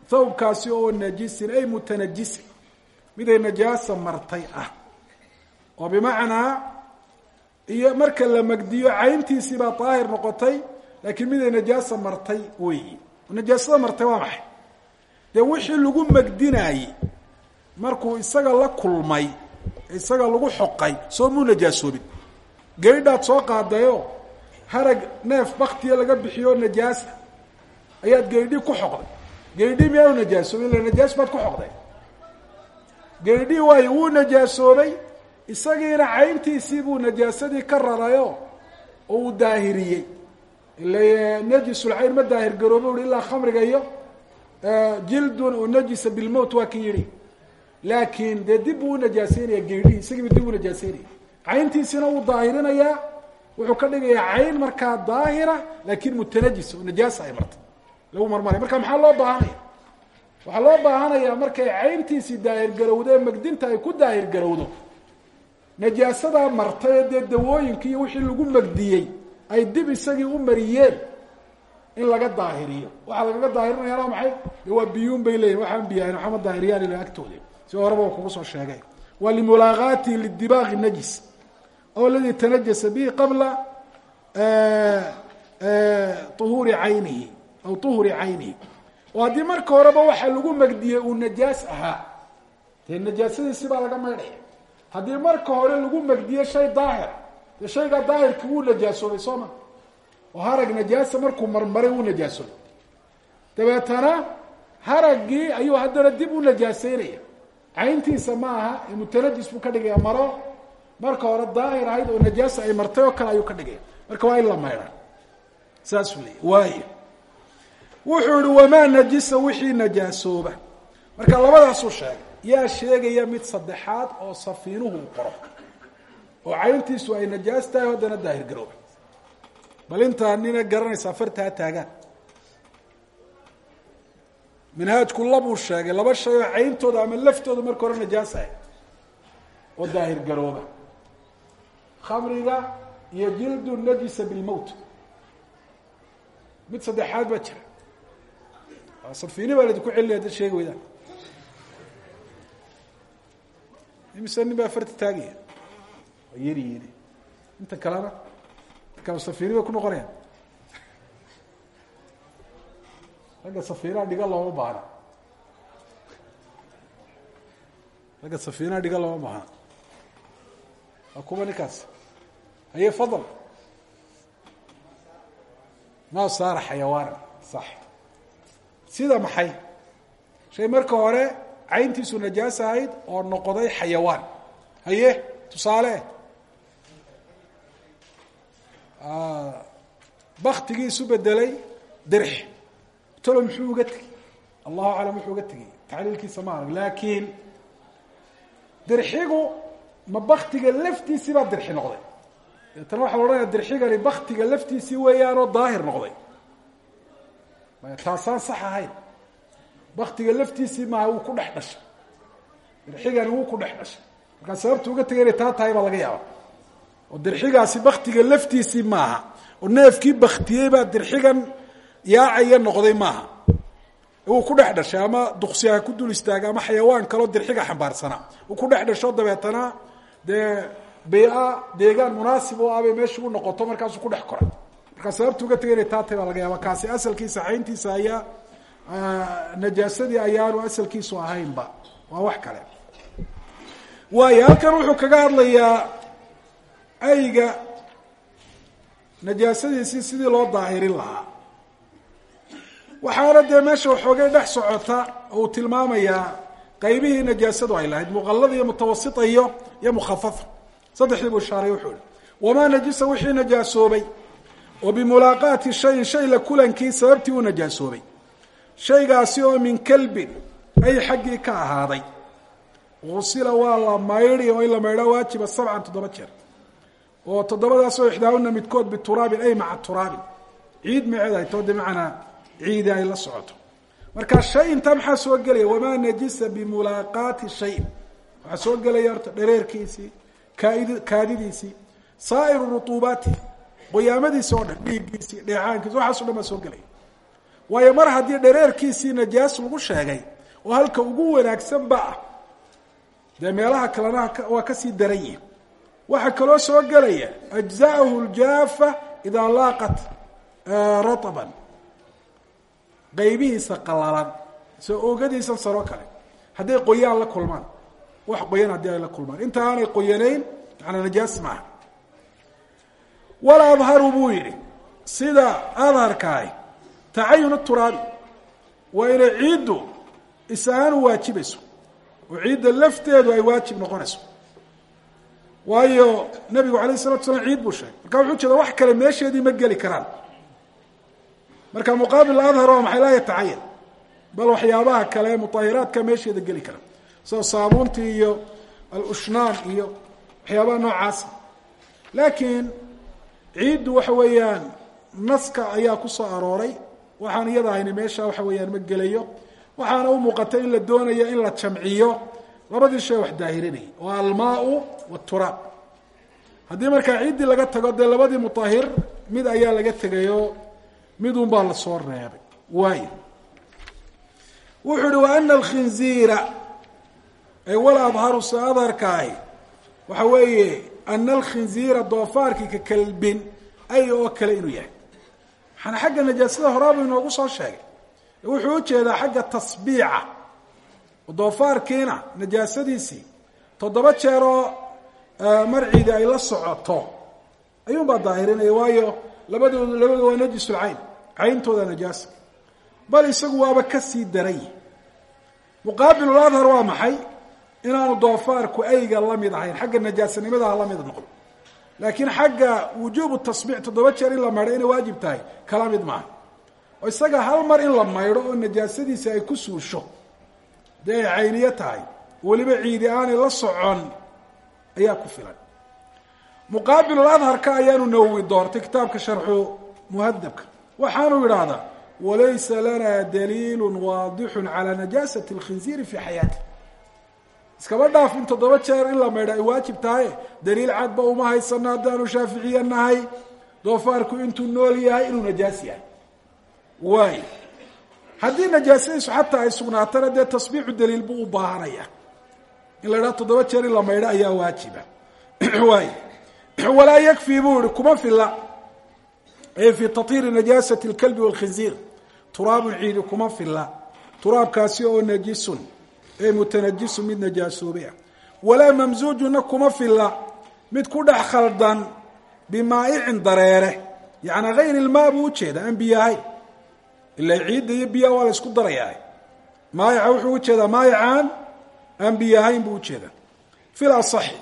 thawbkaasi oo najisin ay mutanajisin miday najaasa martay ah oo bimacnaa iyo marka la magdiyo cayntiisii baa daahir noqotay laakiin miday najaasa martay weyi najaasada martay waa maxay dee wixii lagu magdinaayey markuu isaga la kulmay isaga lagu xoqay soo muu najaasoobin gaydhaad soo qaadayo harag neef baktiya laga bixiyo najaasa ayaad gaydhi ku xoqday gaydhi miyaa u najaasoobay illa najaas baad ku xoqday gaydhi waayo wuu najaasoobay isagiina cayntiisii buu najaasadii ka rarayo oo uu daahiriyey ila najisulcayn ma daahir garoobo uhi ilaa khamriga iyo jildun unajisa bilmowt waa ki yidhi laakiin dee dib buu unajaaseynaya geydhihi isagiiba dib u najaaseynaya cayntiisina wuu daahirinayaa wuxuu ka dhigayaa cayn markaa daahira laakiin mutanajis oo najaasa ay martay lagu marmaray marka maxaa loo baahanaya waxaa loo baahanayaa markay cayntiisii daahir garowdo ee magdinta ay ku daahir garowdo najaasadaa martay ee dee dawooyinki iyo wixii lagu magdiyey ay dib isagii u mariyeen in laga daahiriyo waxaa lagaga daahirinayaan waa maxay de waa biyuun bay leeyihin waxaan biyahayn waxama daahiriyaan ila agtooda si horeba wa kugu soo sheegay waa limulaaqaatihi lidibaaqi najis aw aladi tanajasa bihi qabla uhuuri caynihi aw uhuri caynihi oo haddii marka horeba waxa lagu magdiyey uu najaas ahaa dee najaasadiisi baa laga maydhaya haddii marka hore lagu magdiye shay daahir dee shaygaa daahirki wuu najaasoobay soo ma oo harag najaasa markuu marmaray wuu najaasoobay dabeetana haraggii ayuu haddana dib u najaaseynaya cayntiisa ma aha ee mutanajis buu ka dhigaya maro marka hore daahir ahayd oo najaasa ay martay oo kale ayuu ka dhigaya marka waa in la maydha saasuu leeyay waayo wuxuu ihi wamaa najisa wixii najaasooba marka labadaasuu sheegay yaa sheegaya mid saddexaad oo safiinuhu uu qoro oo cayntiisu ay najaas tahay haddana daahir garooba bal intaa nina garanaysaa fartaa taagaan minhaajku labuu sheegay laba shay oo cayntooda ama laftooda marka hore najaas ahay oo daahir garooba khamriga iyo jildu najisa bilmowt mid saddexaad baa jira safiini baa laidinku celinaya dad sheegi weydaan imise nin baa farta taagaya waa yeri yeri inta kalena markaa safiini bay ku noqonayaan ragga safiinaha dhiga looma baahna ragga safiinaha dhiga looma baahna waa kuwa ninkaas haye fadal ma saara xayawaanan sax sida maxay shay marka hore cayntiisu najaas ahayd oo noqday xayawaan haye tusaale baktigii isu bedelay dirx talo muxuu uga tegey allahu aclam wuxuu uga tegey tacliilkiisa ma arag laakiin dirxigu ma baktiga laftiisii baa dirxi noqday deetana waxaa la odhanaya dirxigani baktiga laftiisii weeyaanoo daahir noqday taasaan sax ahayn baktiga laftiisii maaha wuu ku dhex dhashay dirxigani wuu ku dhex dhashay markaa sababta uga tegay inay taa tahay baa laga yaaba oo dirxigaasi baktiga laftiisii maaha oo neefkii baktiyey baa dirxigan yaacaya noqday maaha wuu ku dhex dhashay ama duksi ha ku dul istaaga ama xayawaan kaloo dirxiga xambaarsanaa uu ku dhex dhasho dabeetana dee bea deegaan munaasib oo ah bay meesha u noqoto markaasuu ku dhex koray markaa sababta uga tegay inay taa tahay baa laga yaaba kaasi asalkiisa cayntiisa ayaa najaasadii ayaanu asalkiisu ahaynba waa wax kale waayo halkan wuxuu kaga hadlayaa ayga najaasadiisii sidii loo daahirin lahaa waxaana dee meesha waxoogay dhex socota oo uu tilmaamayaa qaybihii najaasadu ay lahayd muqallada iyo mutawasita iyo iyo mukhafafa saddexdii buu ishaaray wuxuu ihi wamaa najisa wixii najaasoobay oo bimulaaqaati shayin shay la kulankii sababtii uu najaasoobay shaygaasi oo min kalbin ay xaggii ka ahaaday usila waa la maydhi oo in la maydhaa waajiba sabcan toddoba jeer oo toddobadaasoo ixdaahuna midkood bituraabin ay maca turaabin ciid maceed ay too de macanaa ciidi ay la socoto marka shay intaa maxaa soo gelaya wamaa najisa bimulaaqaati shayin waxaa soo gelaya horta dhareerkiisii kaaid kaadidiisii saa'iru rutuubaati qoyaamadiisi oo dhan dhiiggiisii dheecaankiisi waxaaso dhan baa soo gelaya waayo mar haddii dhareerkiisii najaas lagu sheegay oo halka ugu wanaagsan ba ah dee meelaha kalena waa kasii daran yihin waxaa kaloo soo gelaya ajza'ahu ljaafa idaa laaqat rataban qaybihiisa qalalan soo oogadiisa saro kale hadday qoyaan la kulmaan wax qoyan haddii ay la kulmaan inta aanay qoyanayn manaa najaas maaha wala adharu buu yidhi sida adharkaahi tacayun turaabi waa inay ciiddu is-ahaan u waajibayso oo ciidda lafteedu ay waajib noqonayso waayo nabigu alayh salatu slam ciid buu sheegay marka wuxuu jeeda wax kale meesheedii ma geli karaan marka muqaabil adhar waa maxay laa yatacayan bal waxyaabaha kale mutahiraadka meesheeda geli kara sida saabuuntii iyo alushnaan iyo waxyaabaha noocaasa laakiin ciiddu waxa weeyaan naska ayaa ku soo arooray waxaan iyada ahayni meesha waxa weeyaan ma gelayo waxaana u muuqatay in la doonayo in la jamciyo labadii shay wax daahirinayay oo almaau waturaab haddii markaa ciiddii laga tago dee labadii mutahir mid ayaa laga tegayo midun baa lasoo reebay waayo wuxuu uhi wa ana alkhinziira ay wal adharu se adharkaahi waxa weeye ana alkhinziira doofaarkii ka kalbin ay oo kale inuu yahay waxaana xagga najaasada horaabuu inoogu soo sheegay wuxuu ujeedaa xagga tasbiica doofaarkiina najaasadiisii toddoba jeeroo marciidii ay la socoto ayuunbaa daahirinaya waayo labadood labadu waa najisul cayn cayntooda najaasa bal isagu waaba kasii daray muqaabilul adhar waa maxay inaanu doofaarku ayga la mid ahayn xagga najaasanimadaha la mid noqdo laakiin xagga wujuubu tasbiic toddoba jeer in la maydho inay waajib tahay kala mid maaha oo isaga hal mar in la maydho oo najaasadiisi ay ku suusho dee ay cayniyo tahay weliba ciidi aanay la socon ayaa ku filan muqaabilul adharka ayaanu nawowi doortay kitaabka sharxu muhadabka waxaanu yidhaahdaa walaysa lana daliilu waadixu calaa najaasati اlkhinziiri fi xayaati iskaba dhaaf in toddoba jeer in la maydho ay waajib tahay daliil cadba uma haysano haddaanu shaaficiye nahay doofaarku intuu nool yahay inuu najaas yahay waay haddii najaasadiisu xataa ay sugnaatana dee tasbiixu daliil buu u baahanaya in la idhaha toddoba jeer in la maydho ayaa waajiba waay walaa yakfi buu ihi kuma fila ay fi tahiiri najaasati اlkalbi wاlkhinziir turaabun ciidi kuma fila turaabkaasi oo najisun ee mutanajisun mid najaasoobay ah walaa mamsuujuna kuma fila mid ku dhex khaldan bimaa'icin dareere yaani hayr ilmaa buu ujeeda aan biyo ahayn ila ciidda iyo biyaha waa la isku darayaa maayaca wuxuu ujeedaa maayacaan aan biyo ahayn buu ujeedaa fil asaxi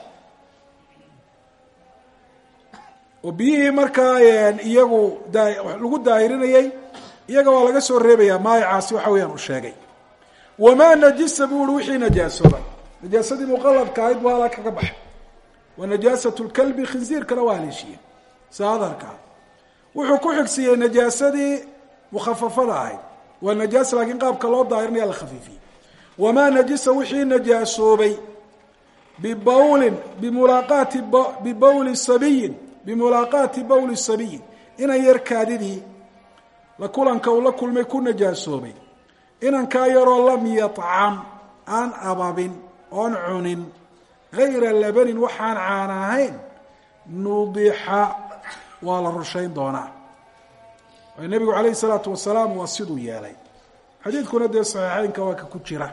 oo biyihii markaa iyagu lagu daahirinayay iyaga waa laga soo reebayaa maayacaasi waxa weeyaan uu sheegay wamaa najisa buu uhi wixii najaasooba najaasadii muqaladka ahayd buu halaa kaga baxay wa najaasat lkalbi khinsiirkana waa haleeshiye saadarkaa wuxuu ku xigsiiyey najaasadii mukhafafada ahayd waa najaas laakiin qaabka loo daahirinaya la khafiifiyey wamaa najisa wixii najaasoobay bibawlin bimulaaqaati bibawli sabiyin bimulaaqaati bawli sabiyin inan yar kaadidii la kulanka uu la kulmay ku najaasoobay inankaa yaroo lam yacam aan ababin oon cunin gayra labanin waxaan caan ahayn nudixa waa la rushayn doonaa waayo nebigu calayhi salaatu wasalaam waa siduu yeelay xadiidkuna dee saxiixeynka waa ka ku jira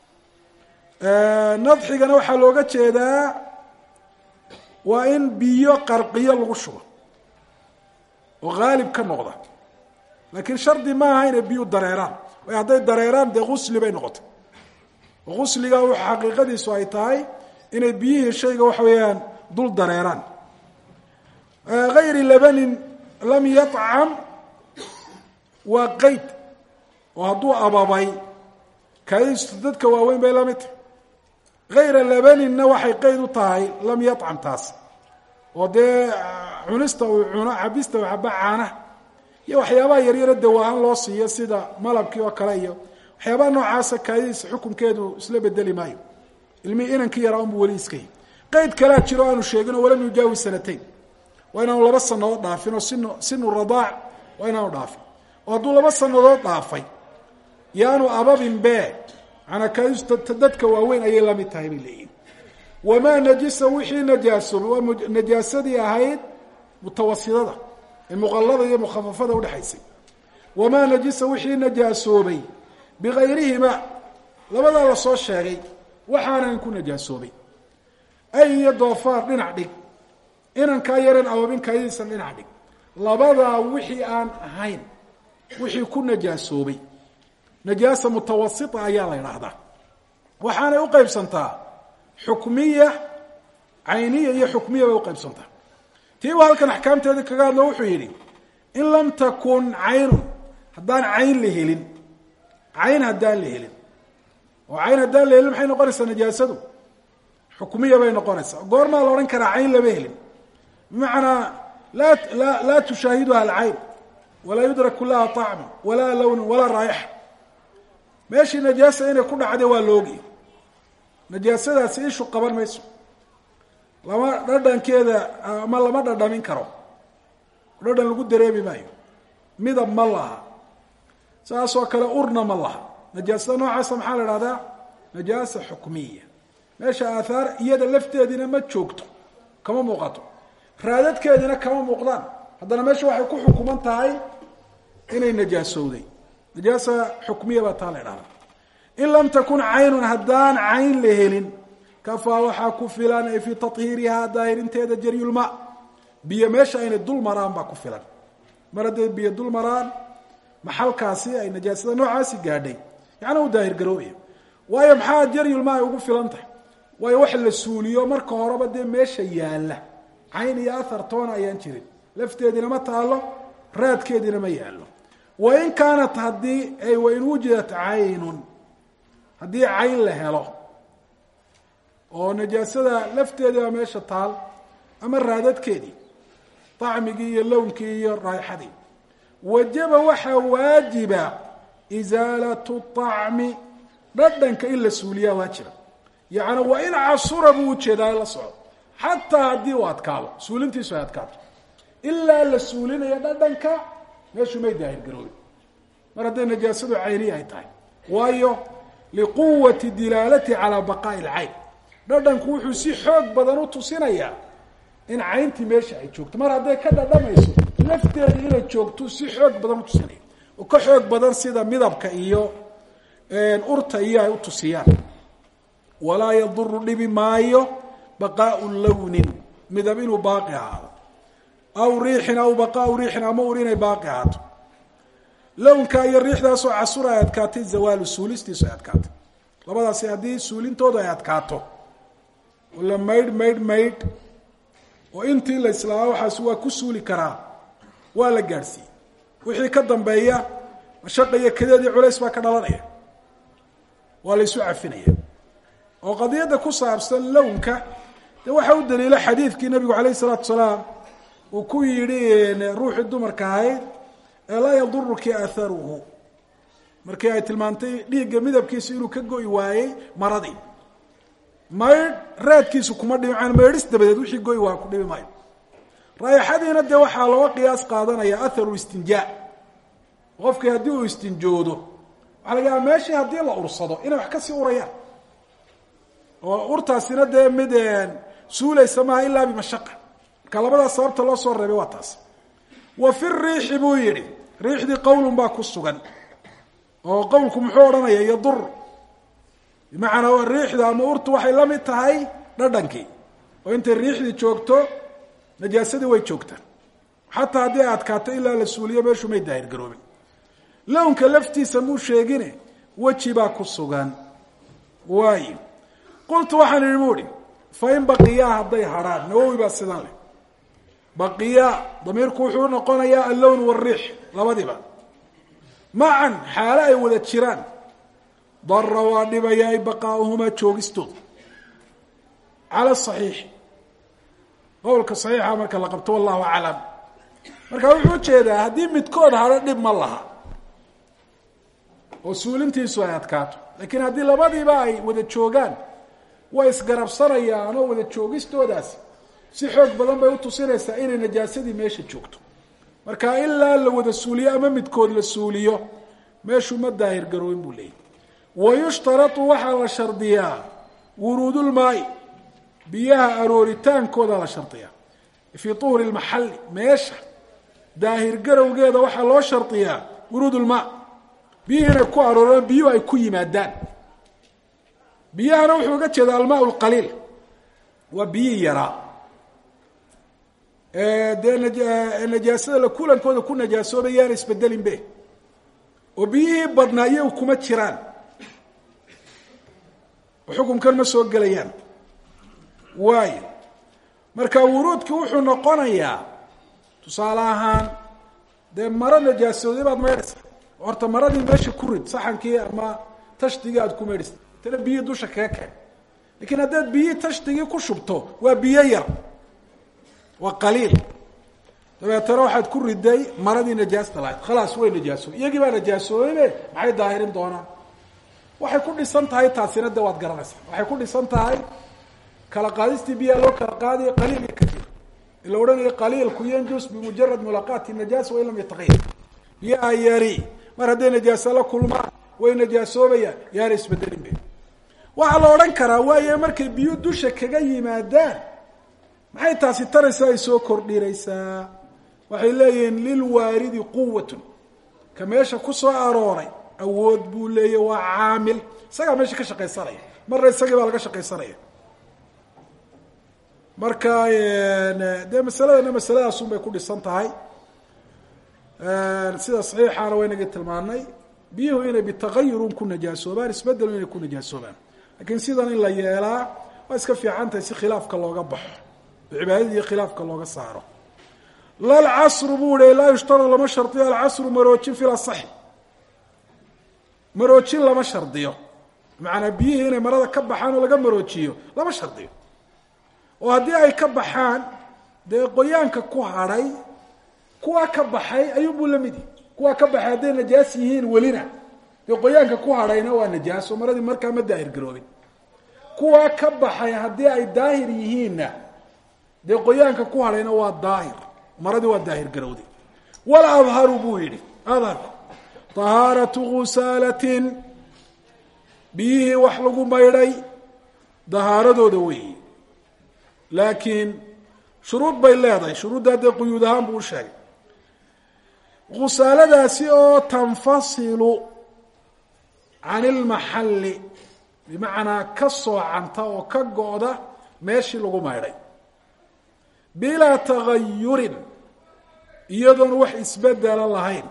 nadxigana waxaa looga jeedaa waa in biyo qarqiyo lagu shubo oo haalib ka noqda laakiin shardi maaha inay biyu dareeraan way hadday dareeraan dee gusli bay noqotay oo gusliga w xaqiiqadiisu ay tahay inay biyihii shayga waxa weeyaan dul dareeraan gayri labanin lam yacam waa qeyd oo hadduu ababay kaadiistu dadka waaweyn bay la mid tahay gayra labaninna waxay qeyd u tahay lam yacam taas oo dee cunista uu cuno cabista uu caba caanaha iyo waxyaabaha yaryaro dawaahaan loo siiyo sida malabkii oo kale iyo waxyaabaha noocaasa kaadidiisa xukunkeedu isla bedeli maayo ilmihii inankii yaraa unbu weli iska yi qeyd kalea jiro aanu sheegin oo walam yujaawi sanatayn waa inaanu laba sanadood dhaafin oo sin sinu radaac waa inaanu dhaafin oo hadduu laba sanadood dhaafay yaanu ababin be maanaa kaadistu dadka waaweyn ayay la mid tahay bay leeyihin wamaa najisa wixii najaasoobay waa najaasadii ahayd mutawasidada ee muqallada iyo mukhafafada udhexaysay wamaa najisa wixii najaasoobay bigayrihima labadaa la soo sheegay waxaanan ku najaasoobay ay iyo doofaar dhinac dhig inankaa yaran awoobinkaayadiisan dhinac dhig labadaa wixii aan ahayn wixii ku najaasoobay najaasa mutawasita ayaa la idhaahdaa waxaanay u qaybsantaa xukmiya cayniya iyo xukmiya bay uqaybsantaa tii buu halkan axkaamteeda kaga hadlo wuxuu yidhi in lam takun caynun haddaan cayn la helin cayn haddaan la helin oo cayn haddaan la helin maxay noqonaysaa najaasadu xukmiya bay noqonaysaa goormaa la odhan karaa cayn lama helin bimacnaa laa la laa tushaahiduha alcayn walaa yudraku laha طacmu walaa lawnu walaa raayaxa meeshii najaasa inay ku dhacday waa loogi najaasadaasi ishu qaban mayso lama dhadhankeeda ama lama dhadhamin karo dhadhan lagu dareemi maayo midab ma laha saasoo kale urna ma laha najaasada noocaasa maxaa la ihahdaa najaasa xukmiya meesha aathaar iyada lafteediina ma joogto kama muuqato raadadkeediina kama muuqdaan haddana meesha waxay ku xukuman tahay inay najaasowday najaasa xukmiya baa taa la idhahdaa in lam takun caynun haddaan cayn la helin kafaa waxaa ku filan ay fii tahiirihaa daahirinteeda jaryulma biyo meesha aynay dul maraan baa ku filan mar hadday biyo dul maraan maxalkaasi ay najaasada noocaasi gaadhay yacni u daahir garoobaya waayo maxaa jaryulma ay ugu filan tahay waayo wax la suuliyo marka horeba dee meesha yaalla cayn iyo athar toona ayaan jirin lafteediina ma taalo raadkeediina ma yaallo wain kaanat haddii ay wain wujidat caynun haddii cayn la helo oo najaasada lafteediiba meesha taal ama raadadkeedii طacmigii iyo lownkii iyo raaixadii wajaba waxaa waajiba isaalatu طacmi dhadhanka in la suuliyaa waajiba yacni waa in casura buu ujeedaa la socdo xataa haddii uu adkaado suulintiisu ay adkaato ilaa la suulinayo dhadhanka meeshu may daahir garoobin mar hadday najaasadu cayniya ay tahay waayo liquwati dilaalati calaa baqaa'i alcayn dhadhanku wuxuu si xoog badan u tusinayaa in cayntii meesha ay joogto mar hadday ka dhadhamayso lafteeda inay joogto si xoog badan utusinaya oo ka xoog badan sida midabka iyo urta iyo ay utusiyaan walaa yaduru dhibi maayo baqaau lawnin midab inuu baaqi ahaado aw riixin aw baqaau riixin ama ur inay baaqi ahaato lownka iyo riixdaasoo casur ay adkaatay zawaalu suulistiisu ay adkaatay labadaasi haddii suulintoodu ay adkaato oo la maydh maydh maydh oo intii la islaama waxaasi waa ku suuli karaa waa la gaadhsiiyey wixii ka dambeeya mashaqa iyo kadeed iyo culays baa ka dhalanaya waa la isu cafinaya oo qadiyadda ku saabsan lownka dee waxaa u daliila xadiidkii nabigu calayh isalaatu salaam uu ku yidhi ruuxii dumarka ahayd ee laa yaduruki aharuhu markii ay tilmaantay dhiigga midabkiisu inuu ka go'i waayey maradii maydh raadkiisu kuma dhibi maan maydhis dabadeed wixii go'i waa ku dhibi maayo raayaxadiina dee waxaa looga qiyaas qaadanaya atharu istinjaa qofkii haddii uu istinjoodo waxaa laga yaaba meeshii haddii la ursado inay wax kasii urayaan oo urtaasina dee mid suulaysa maaha ilaa bimashaqa marka labadaas sababta loo soo reebay waa taas wa fi riixi buu yidhi riixdii qowlun baa ku sugan oo qowlku muxuu odhanaya yadur bimacnaa riixda ama urtu waxay la mid tahay dhadhankii oo intay riixdii joogto najaasadii way joogtaa xataa haddii ay adkaato ilaa la suuliyo meeshu may daahir garoobin lownka laftiisa muu sheegine weji baa ku sugan waayo qultu waxaan idhi bu ihi fain baqiyaa hadday hadrhaan nawowi baa sidan leh baqiyaa damiirku wuxuu noqonayaa allown wariix labadiba macan xaalo ay wada jiraan dara waa dhibaya ay baqaauhumaa joogistooda cala saxiixi qowlka saxiixa marka la qabto wallahu aclam marka wuxuu ujeedaa haddii midkood hadho dhib ma laha oo suulintiisu ay adkaato laakiin haddii labadiiba ay wada joogaan way isgarabsanayaan oo wada joogistoodaasi si xoog badan bay utusinaysaa inay najaasadii meesha joogto marka ilaa la wada suuliyo ama midkood la suuliyo meeshu ma daahir garoobin buu leeyahy wa yushtaratu waxaa la shardiyaa wuruudulmaai biyaha arooritaankooda la shardiyaa fii tuhuri lmaxalli meesha daahir garowgeeda waxaa loo shardiyaa wuruud lmaa biyihii inay ku arooraan biyuhu ay ku yimaadaan biyahana wuxuu uga jeeda almaa lqaliil waa biyihii yaraa dee najaasada la kulankooda ku najaasoobay yaana isbedelin be oo biyihii badnaa iyagu kuma jiraan xukumkan ma soo gelayaan waayo marka wuruudki wuxuu noqonayaa tusaale ahaan dee maro najaasooday baad maydhaysa horta maradii meesha ku rid saxankii ama tashdigii aad ku maydhaysa tana biyihii dusha kaga keen lakiin haddaad biyihii tashdigii ku shubto waa biyo yar waa qaliil dabeetana waxaad ku riday maradii najaasta lahayd khalaas way najaasoobay iyagii baa najaasoobaybe maxay daahirin doonaan waxay ku dhisan tahay taasina de waad garanaysaa waxay ku dhisan tahay kala qaadistii biyaa loo kala qaadayo qaliil iyo kaiir ila odhanayo qaliilku yanjus bimujarad mulaqaati najaasa wain lam yataqayar biyaha yari mar hadday najaaso la kulmaan way najaasoobayaan yaana isbedelin be waxaa la odhan karaa waayo markay biyo dusha kaga yimaadaan maxay taasi taraysaa ay soo kordhinaysaa waxay leeyihiin lilwaaridi quwatun ka meesha ku soo arooray awood buu leeya waa caamil isagaa meesha ka shaqaysanaya marna isagii baa laga shaqaysanaya marka dee masaladana masaladaasun bay ku dhisan tahay sida saxiixaana waynagii tilmaanay biyuhu inay bitagayurun ku najaasoobaan isbedelu inay ku najaasoobaan lakiin sidan in la yeelaa waa iska fiican tahay si khilaafka looga baxo cibaadadii khilaafka looga saaro lalcasru buu hi laa yushtarad lama shardiyo alcasru maroojin fi lasaxi maroojin lama shardiyo macanaa biyihii inay marada ka baxaan oo laga maroojiyo lama shardiyo oo haddii ay ka baxaan dee qoyaanka ku hadhay kuwaa ka baxay ayuunbuu la mid yahi kuwaa ka baxay hadday najaas yihiin welina dee qoyaanka ku hadhayna waa najaaso maradii markaa ma daahir garoobin kuwaa ka baxay haddii ay daahir yihiinna dee qoyaanka ku hadhayna waa daahir maradii waa daahir garowday wal adharu buu yidhi adharku tahaaratu gusaalatin biyihii wax lagu maydhay dahaaradooda weeyi laakiin shuruud bay leedahay shuruuddaa dee quyuud ahaan buu u sheegay gusaaladaasi oo tanfasilu can ilmaxalli bimacnaa ka soocanta oo ka go-da meeshii lagu maydhay bilaa tagayurin iyadoon wax isbedela lahayn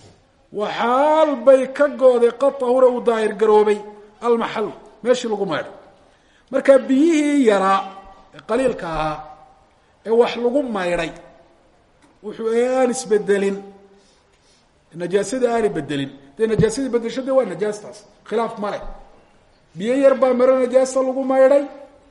waxaal bay ka go-day qad tahura uu daahir garoobay almaxallu meeshii lagu maydhay marka biyihii yaraa ee qaliilka ahaa ee wax lagu maydhay wuxuu aan isbedelin najaasadii aanay bedelin dee najaasadii bedesho de waa najaastaas khilaaf male biyo yar baa maro najaasa lagu maydhay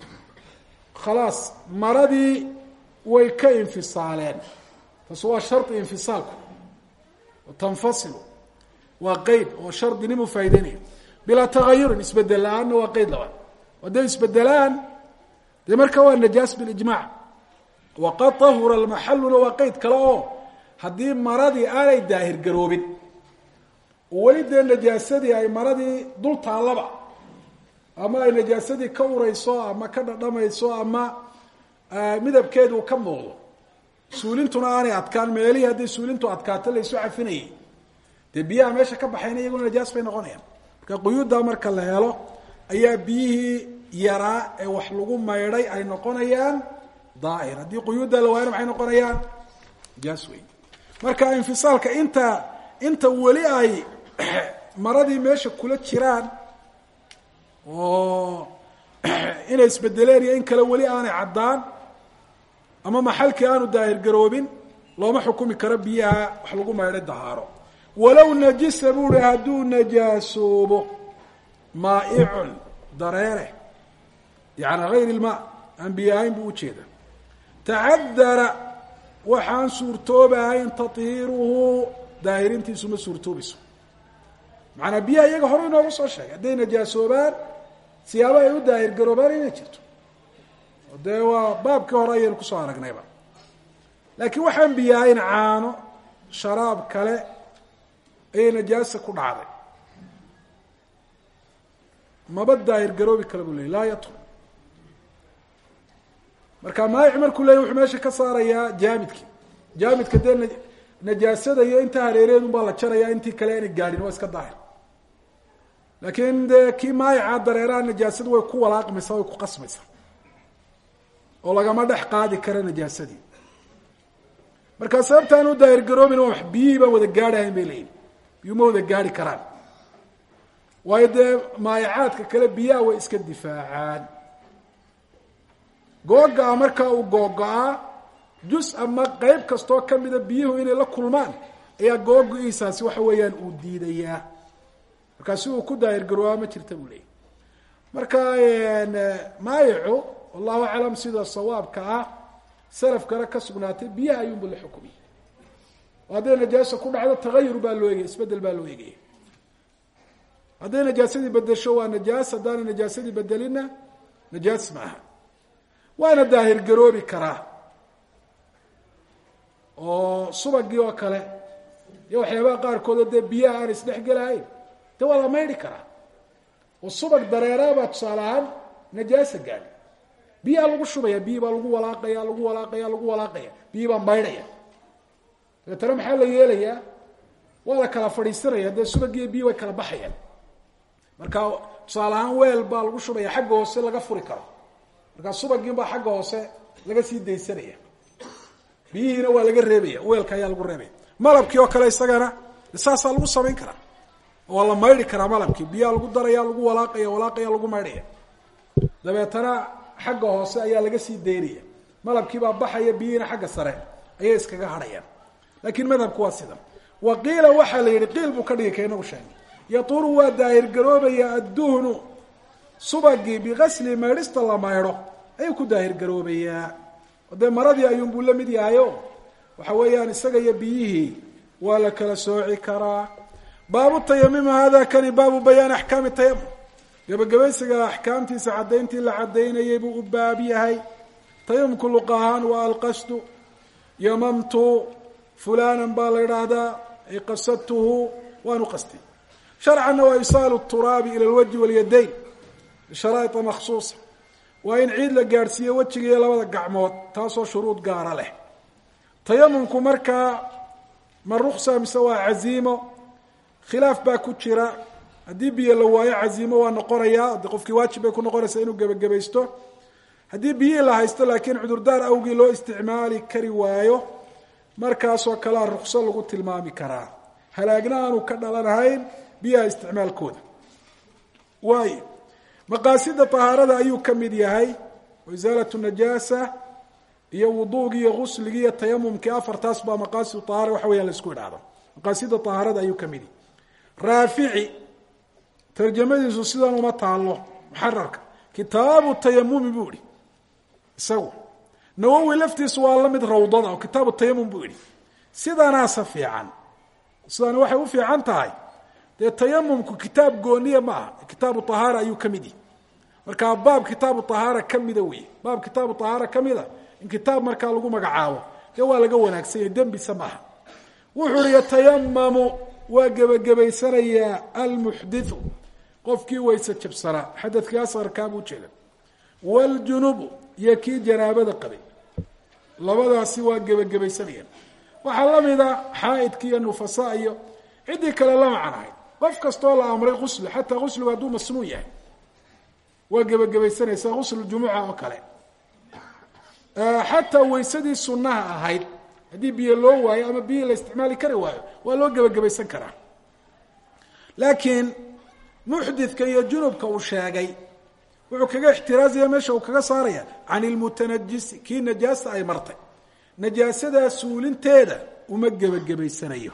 khalaas maradii way ka infisaaleen taas waa shardi infisaalku tanfasilu waa qeyd oo shardinimu faa'ideynaya bilaa tagayurin isbedel la-aanna waa qeyd labaad hadday isbedelaan dee marka waa najaas bilijmac waqad tahura almaxalluna waa qeyd kale oo haddii maradii aanay daahir garoobin oo weli dee najaasadii ay maradii dul taallaba ama ay najaasadii ka urayso ama ka dhadhamayso ama midabkeedu ka muuqdo suulintuna aanay adkaan meelihii hadday suulintu adkaato laysu cafinayay dee biyaha meesha ka baxayna iyaguna najaas bay noqonayaan marka quyuuddaa marka la helo ayaa biyihii yaraa ee wax lagu maydhay ay noqonayaan daahir haddii quyuuddaa la waayana maxay noqonayaan najaas wey marka infisaalka inta inta weli ay maradii meesha kula jiraan oo inay isbedeleen iyo in kale weli aanay caddaan ama maxalkii aanu daahir garoobin looma xukumi karo biyaha wax lagu maydhay dahaaro walow najisa buu hi hadduu najaasoobo maaicun dareere yani hayr ilmaa aan biyo ahayn buu ujeeda tacadara waxaan suurtoobahayn tahiiruhu daahirintiisu ma suurtoobayso macanaa biyaha iyaga hore inoogu soo sheegay hadday najaasoobaan siyaabo ay u daahir garoobaan inay jirto dee waa baabkii hore ayaynu kusoo aragnayba laakiin waxaan biyo ahayn caano sharaab kale ayay najaasa ku dhacday maba daahir garoobi kale buu ley laa yatru marka maayic markuu leeyay wuxuu meesha ka saarayaa jaamidki jaamidka dee najaasada iyo inta hareereedun baa la jaraya intii kale aanay gaadhin waa iska daahir laakiin dee kii maayica dareeraha najaasadu way ku walaaqmaysaa way ku qasmaysaa oo lagama dhex qaadi kara najaasadii markaa sababtaan u daahir garoobin wax biyihii baan wada gaadhahayn bay leeyihin biyuu ma wada gaadhi karaan waayo dee maayacaadka kale biyaha way iska difaacaan googa-a markaa uu googo-aa jus ama qeyb kastoo kamida biyuhu inay la kulmaan ayaa googo-iisaasi waxa weeyaan uu diidayaa markaa si uu ku daahir garoobaa ma jirta buu leeyahy marka maayicu wallahu aclam sida sawaabka ah salafkana ka sugnaatay biyaha ayuunba la xukumiyay oo hadday najaasa ku dhacdo tagayur baa loo egaya isbedel baa loo egaya hadday najaasadii bedesho waa najaas haddaana najaasadii bedelina najaas maaha waana daahir garoobi karaa oo subagii oo kale iyo waxyaabaha qaarkood oo dee biyaha aan isdhex gelahayn de waa la maydhi karaa oo subag dareeraabaa tusaale ahaan najaasa gaadhi biyaha lagu shubaya biyi baa lagu walaaqaya lagu walaaqaya lagu walaaqaya biyi baa maydhaya dabeetana maxaa la yeelayaa waa la kala fadhiisanaya dee subagiiyo biyi way kala baxayaan marka tusaale ahaan weel baa lagu shubaya xagga hoose laga furi karo markaa subagiin baa xagga hoose laga sii daysanaya biyihiina waa laga reebaya weelka ayaa lagu reebaya malabkii oo kale isagana saasaa lagu samayn karaa waa la maydhi karaa malabkii biyaha lagu daraya lagu walaaqaya walaaqaya lagu maydhaya dabeetana xagga hoose ayaa laga sii daynaya malabkiibaa baxaya biyihiina xagga sare ayay iskaga hadhayaan laakiin madhabku waa sidan wa qiila waxaa la yidhi qiil buu ka dhigi ka inagu sheegay yaturu waa daahir garoobaya adduhnu subagii bigasli maydhista la maydho ayuu ku daahir garoobayaa oo dee maradii ayuunbuu la mid yahayo waxa weeyaan isaga iyo biyihii waa la kala sooci karaa baabu tayamima hada kani baabu bayaani axkaami tayamum gabagabaysiga axkaamtiisa caddayntii la caddaynayay buu u baab yahay tayamumku luq ahaan waa alqasdu yamamtu fulanan baa la idhaahdaa ay qasadtuhu waanu qastay sharcanna waa isaalu turaabi ila lwajhi walyadayn bisharaaita makhsuusa waa in ciid la gaadhsiiyo wejiga iyo labada gacmood taasoo shuruud gaara leh tayamumku markaa ma ruksa mise waa caziimo khilaaf baa ku jira haddii biyo la waayo caziimo waa noqonayaa de qofkii waajib bay ku noqonaysaa inuu gebagabaysto haddii biyihii la haysto laakiin cudurdaar awgii loo isticmaali kari waayo markaasoo kalea rukso lagu tilmaami karaa halaagna aanu ka dhalanahayn biyaha isticmaalkooda waayo maqaasida tahaarada ayuu ka mid yahay oo isaalatu najaasa iyo wuduugii iyo gusligii iyo tayamumkii afartaas baa maqaasidu tahaara waxa weeyaan la isku idhaahdo maqaasida tahaarada ayuu ka mid yahay raafici tarjamadiisu sidan uma taalo muxararka kitaabu tayamumi buu ihi isagu nawowi laftiisu waa la mid rawdada oo kitaabu tayamum buu yihi sidanaasa fiican sidani waxay u fiican tahay dee tayamumku kitaab gooniya ma aha kitaabu tahaara ayuu ka mid yihi markaa baab kitaabu tahaara ka mida wey baab kitaabu tahaara ka mida in kitaab markaa lagu magacaabo dee waa laga wanaagsanya dembisa maaha wuxuu uhi yatayamamu waa gebagabaysanayaa almuxdithu qofkii wayse jabsanaa xadadkii asqarkaa buu jeeda wljunubu iyo kii janaabada qabay labadaasi waa gebagabaysanayaan waxaa la mida xaaidki iyo nufasa iyo ciddii kale la macnahay qof kastoo la amray qusli xataa qusligu hadduu masnuun yahay waa gebagabaysanaysaa qusl jumuca oo kale xataa waysadii sunnaha ahayd haddii biyo loo waayo ama biyi la isticmaali kari waayo waa loo gebagabaysan karaa laakiin muxdidka iyo junubka uu sheegay wuxuu kaga ixtiraazaya meesha uu kaga saaraya can ilmutanajisi kii najaasa ay martay najaasadaa suulinteeda uma gebagabaysanayo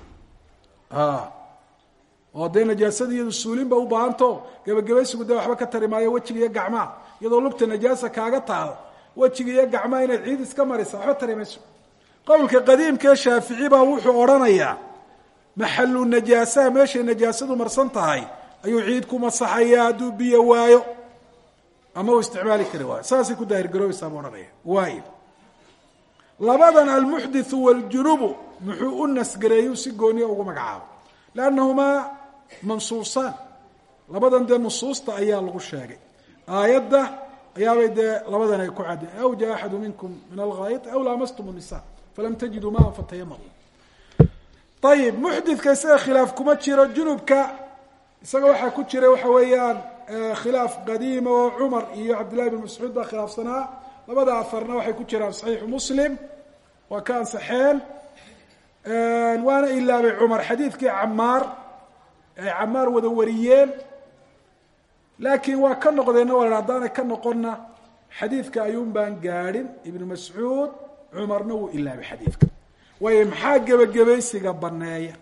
oo dee najaasada iyadu suulinba u baahantao gebagabaysigu dee waxba ka tari maayo wejiga iyo gacmaha iyadoo lugta najaasa kaaga taal wejiga iyo gacmaha inaad ciid iska marisa waxba tari mayso qowlka qadiimkaee shaafici baa wuxuu odhanayaa maxalu najaasaha meeshay najaasadu marsan tahay ayuu ciid ku masaxayaa hadduu biyo waayo ama uu isticmaali kari waayo saasay ku daahir garoobaysaa buu odhanaya waayo labadan almuxdithu waaljunubu muxuu u nasgareeyuu si gooniya ugu magacaabo liannahumaa mansuusaan labadan dee nusuusta ayaa lagu sheegay aayadda ayaabay dee labadan ay ku cadeen aw jaa axadu minkum min alghaayit aw laamastum nisa falam tajiduu maan fatayamamu ayib muxdidka isaga khilaaf kuma jiro junubka isaga waxaa ku jira waxa weeyaan khilaaf qadiima oo cumar iyo cabdillahi bin mascuud baa khilaafsanaa labada aharna waxay ku jiraan saxiixu muslim waa ka ansaxeen waana ilaabay cumar xadiidkii camaar ay camaar wada wariyeen laakiin waa ka noqdeenna waa haddaanay ka noqonna xadiidka ayuun baan gaadhin ibnu mascuud cumarna wuu ilaabay xadiidka waayo maxaa gebagabaysiga baneeya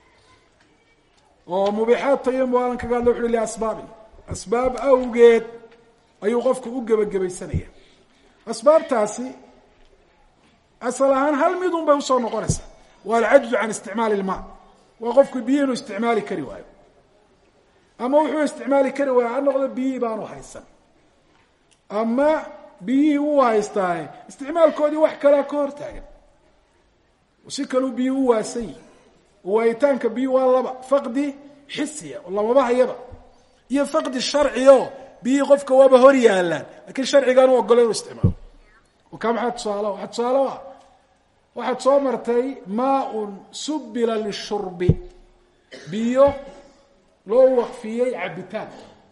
oo mubixaad tayamum alan kaga hadla wuxu liasbaabin asbaab awgeed ayuu qofku u gebagabaysanaya asbaabtaasi asal ahaan hal midun bay usoo noqonaysaa waa alcajzu can isticmaali ilmaa waa qofku biyi inuu isticmaali kari waayo ama wuxuu isticmaali kari waayo ha noqdo biyihii baanu haysan ama biyihii uu haystaaye isticmaalkoodii wax kalea ka hortaagan si kaleu biyi u waasan yihi waayitaanka biyi waa laba faqdi xisiya oo lamaba hayaba iyo faqdi sharci o biyihii qofka waaba hor yaalaan lakiin sharcigaan u ogolo inuu isticmaalo o kaa maxaa tusaalo waxaa tusaalo ah waxaad soo martay maaun subila lishurbi biyo loo waqfiyey cabitaan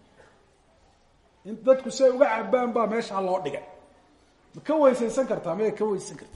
in dadku si ay uga cabaan baa meeshaa loo dhigay ma ka weysaysan kartaa maya ka weysaysan karta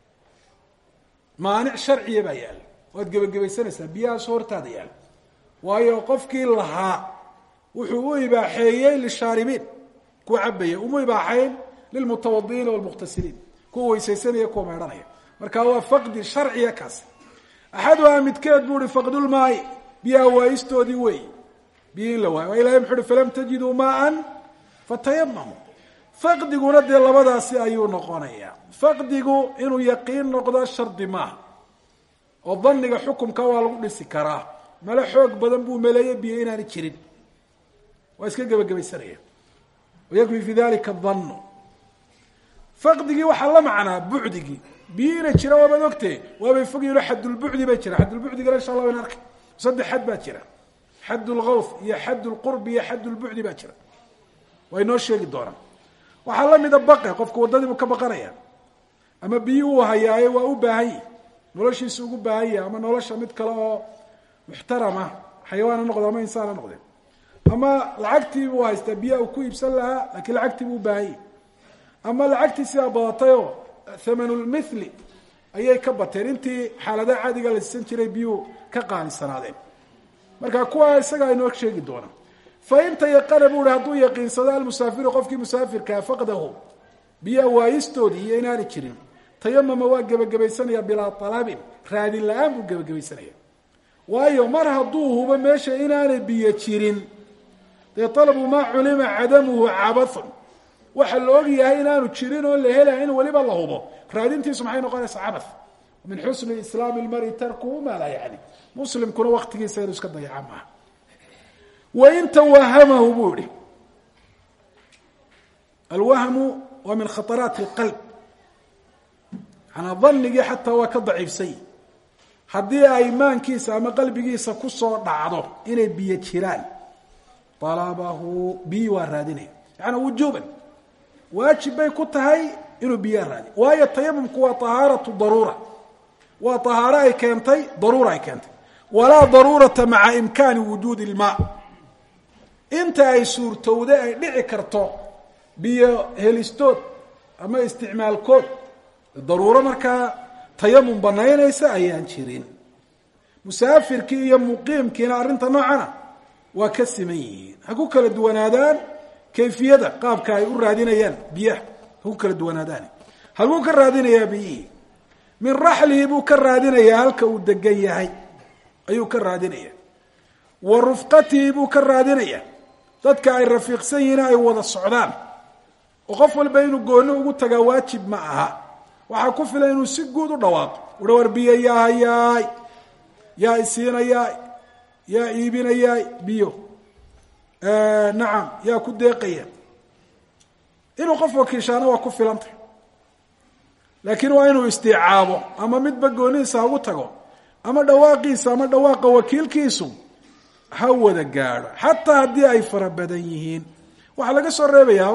maanic sharciya baa yaalla waad gebagabaysanaysaa biyahaas hortaada yaalla waayo qofkii lahaa wuxuu u ibaaxeeyey lishaaribiin kuwa cabaya uma ibaaxayn lilmutawadi'iina walmuqtasiliin kuwa weysaysanaya kuwa meedhanaya marka waa faqdi sharciya kaas axaduhaa midkeed buu uhi faqdulmaai biyaha waayistoodii wey biyi in la waayo waa ilahay muxu uhi falam tajiduu maaan fatayamamu faqdiguna dee labadaasi ayuu noqonayaa faqdigu inuu yaqiin noqdo shardi maaha oo daniga xukumka waa lagu dhisi karaa male xoog badan buu meleeye biyo inaani jirin waa iska gebagabaysanaya wayakfi fi dalika danu faqdigii waxaa la macnaa bucdigii biyo ina jira waabaad ogtee waabay fogyihin xadulbucdi bay jira xadulbucdigana insha allah wayn arkay saddex xad baa jira xad lgawf iyo xad lqurbi iyo xad lbucdi baa jira waa inoo sheegi doonaa waxaa lamida baqe qofku waddadiibu ka baqanaya ama biyi uu hayaaye waa u baahan yihi noloshiisa ugu baahan yahay ama nolosha mid kale oo muxtarama xayawaana noqde ama insaana noqde ama lacagtiibuu haystaa biyaa uu ku iibsan lahaa lakiin lacagtiibuu ubaahan yahi ama lacagtiisiibaa badatayoo thamanulmithli ayay ka bateen intii xaaladaha caadiga la siisan jiray biyuu ka qaalisanaadeen marka kuwa isagaa inoo sheegi doona fain tayaqana bu uhi hadduu yaqiinsado almusaafiru qofkii musaafirkaa faqdahu biyaa waayistoodii iyo inaani jirin tayamama waa gebagabaysanaya bilaa alabin raadin la-aan buu gebagabaysanaya waayo mar hadduu hubo meesha inaanay biyo jirin dee alabu maa culima cadamuhu cabathun waxa la og yahay inaanu jirin oo la helaya in weliba la hubo raadintiisu maxay noqonaysaa cabath min xusni islaami lmari tarkuhu maa laa yacni muslimkuna waktigiisa inuu iska dayaca maaha wain tawahamahu buu ihi alwahmu waa min khaطaraati اlqalb manaa danigii xataa waa ka daciifsany haddii ay maankiisa ama qalbigiisa kusoo dhacdo inay biyo jiraan alabahu biyi waa raadinaya yaani wujuban waajib bay ku tahay inuu biyaa raadiy waayo tayamumku waa طahaaratu daruura waa طahaaro ay keentay daruura ay keentay walaa daruurata maca imkaani wujuudi اlmaa inta ay suurtowda ay dhici karto biyo helistood ama isticmaalkood daruuro markaa tayamum banaynaysa ayaan jirin musaafirkii iyo muqiimkiina arrinta noocana waa ka siman yihiin ha ku kala duwanaadaan kayfiyada qaabka ay u raadinayaan biyaha ha ku kala duwanaadaan halkuu ka raadinayaa biyihii min raxlihi buu ka raadinayaa halka uu degan yahay ayuu ka raadinaya wa rufqatihi buu ka raadinaya dadka ay rafiiqsan yihiin ay wada socdaan oo qof walba inuu gooni ugu tagaa waajib ma aha waxaa ku filan inuu si guud u dhawaaqo uha war biyo yaa hayaay yaa isiinayaay yaa iibinayaay biyo nacam yaa ku deeqaya inuu qof wakiishaana waa ku filantay laakiin waa inuu istiicaabo ama midba goonihiisa hagu tago ama dhawaaqiisa ama dhawaaqa wakiilkiisu ha wada gaadho xataa haddii ay fara badan yihiin waxaa laga soo reebayaa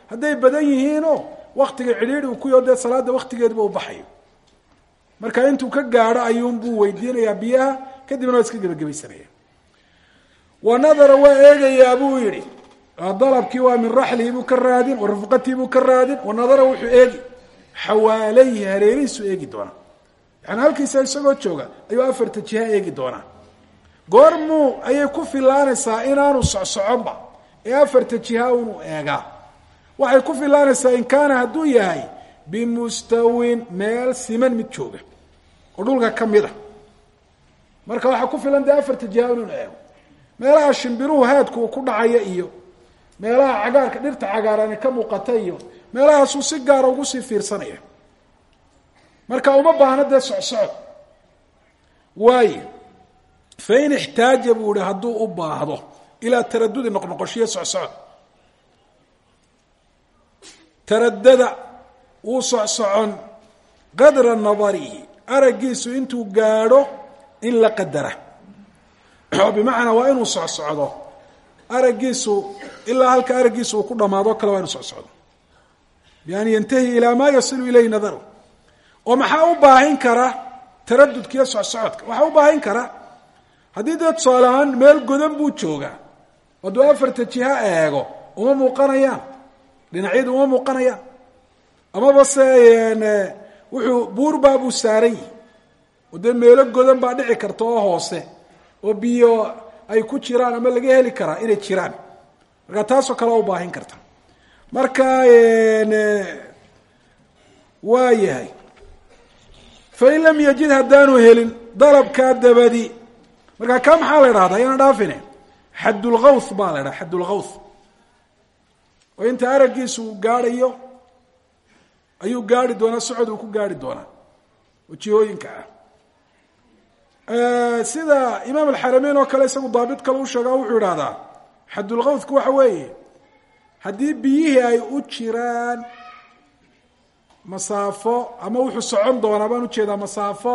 hadday badan yihiinoo waktiga cidhiidhi uu ku yaho dee salaada waktigeeduba u baxayo marka intuu ka gaadho ayuunbuu weydiinayaa biyaha kadibna waa iska gebagabaysanaya wa nadara waa eegayaa buu yihi dalabkii waa min raxlihi buu ka raadin wa rufqatii buu ka raadin wa nadara wuxuu eegi xawaalayhi hareerihiisuu eegi doonaa yani halkiisa isagoo jooga ayuu afarta jiha eegi doonaa goormuu ayay ku filaanaysaa inaanu socsoconba ee afarta jiha unu eegaa waxay ku filaanaysaa in kaana hadduu yahay bimustawin meel siman mid jooga oo dhulka ka mid a marka waxaa ku filan dee afarta jiha inuu eego meelaha shimbiruhu haadku uu ku dhacaya iyo meelaha cagaarka dhirta cagaarani ka muuqata iyo meelahaasuu si gaara ugu sii fiirsanaya marka uma baahno dee socsocod waayo fain ixtaaja buu ihi hadduu u baahdo ilaa taradudi noqnoqoshiyo socsocod taradada wuu socsocon qadra nadarihi araggiisu intuu gaadho in la qadara oo bimacnaa waa inuu socsocdo araggiisu ilaa halka araggiisu uu ku dhamaado kale waa inu socsocdo bian yantahi ilaa maa yasilu ilayhi nadaru oo maxaa u baahin kara taradudkiiyo socsocodka waxaa u baahin kara haddii dee tusaale ahaan meel godan buu joogaa hadduu afarta jiha eego uma muuqanayaan dhinacyadu uma muuqanayaan amaba se wuxuu buurbaa buu saaran yihi oo dee meelo godan baa dhici karta oo hoose oo biyo ay ku jiraan ama laga heli karaa inay jiraan marka taasoo kale u baahin karta marka waa yahay fain lam yajid haddaanu helin dalabkaa dabadi markaa kaa maxaa la idhahdaa ayaana dhaafine xaddulgawth baa la idhaha xaddulgawth oo inta araggiisu uu gaadhayo ayuu gaari doonaa socod uu ku gaari doonaa oo jihooyinka ah sida imaam alxarameyn oo kale isagu daabit kale u sheegaa wuxuu idhahdaa xaddulgawthku waxa weeye haddii biyihii ay u jiraan masaafo ama wuxuu socon doonaa baan ujeedaa masaafo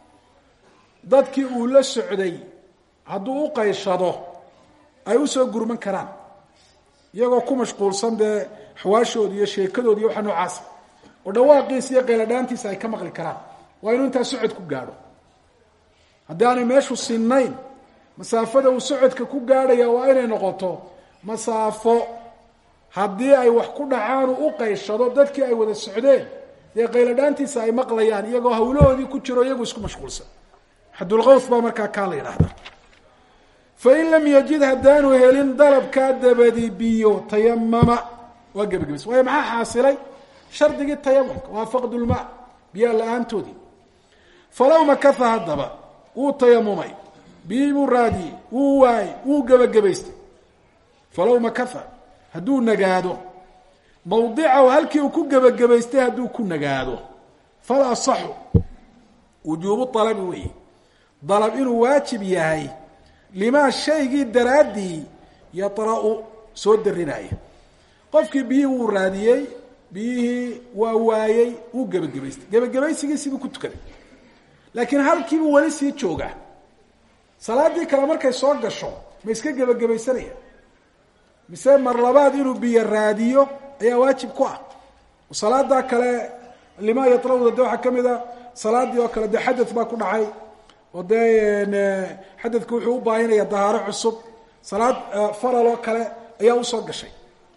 dadkii uu la socday hadduu u qayshado ay usoo gurman karaan iyagoo ku mashquulsan dee xawaashooda iyo sheekadoodi iyo waxa noocaasa oo dhawaaqiisa iyo qayladhaantiisa ay ka maqli karaan waa inuu intaa socod ku gaadho haddii aanay meeshu sinnayn masaafada uu socodka ku gaadhaya waa inay noqoto masaafo haddii ay wax ku dhacaan uu u qayshado dadkii ay wada socdeen dee qayladhaantiisa ay maqlayaan iyagoo hawlahoodii ku jiro iyagu isku mashquulsan xadulqawth baa markaa kaa la yidhaahda fain lam yajid haddaanu helin dalabkaa dabadi biyo tayamama waa gebagabays waayo maxaa xaasilay shardigii tayamumka waa faqdulmaa biyaa la-aantoodii falow makaha haddaba wuu tayamumay biyii buu raadiyey wuu waayey wuu gebagabaystay falow makaha hadduu nagaado mawdicahu halkii uu ku gebagabaystay hadduu ku nagaado fal asaxu wujuubu alabi weeye dalab inuu waajib yahay limaa shaygii daraaddii yara-u soo darinaya qofkii biyihii wuu raadiyey biyihii waa waayey wuu gebagabaystay gebagabaysigiisibuu ku tukaday laakiin halkiibuu weli sii joogaa salaadii kale markay soo gasho ma iska gebagabaysanaya mise mar labaad inuu biyo raadiyo ayaa waajib ku ah salaadaa kale limaa yarawda de waxaa kamid a salaadii oo kale dee xadad baa ku dhacay oo dee xadadku wuxuu u baahinaya dahaaro cusub salaad faral oo kale ayaa usoo gashay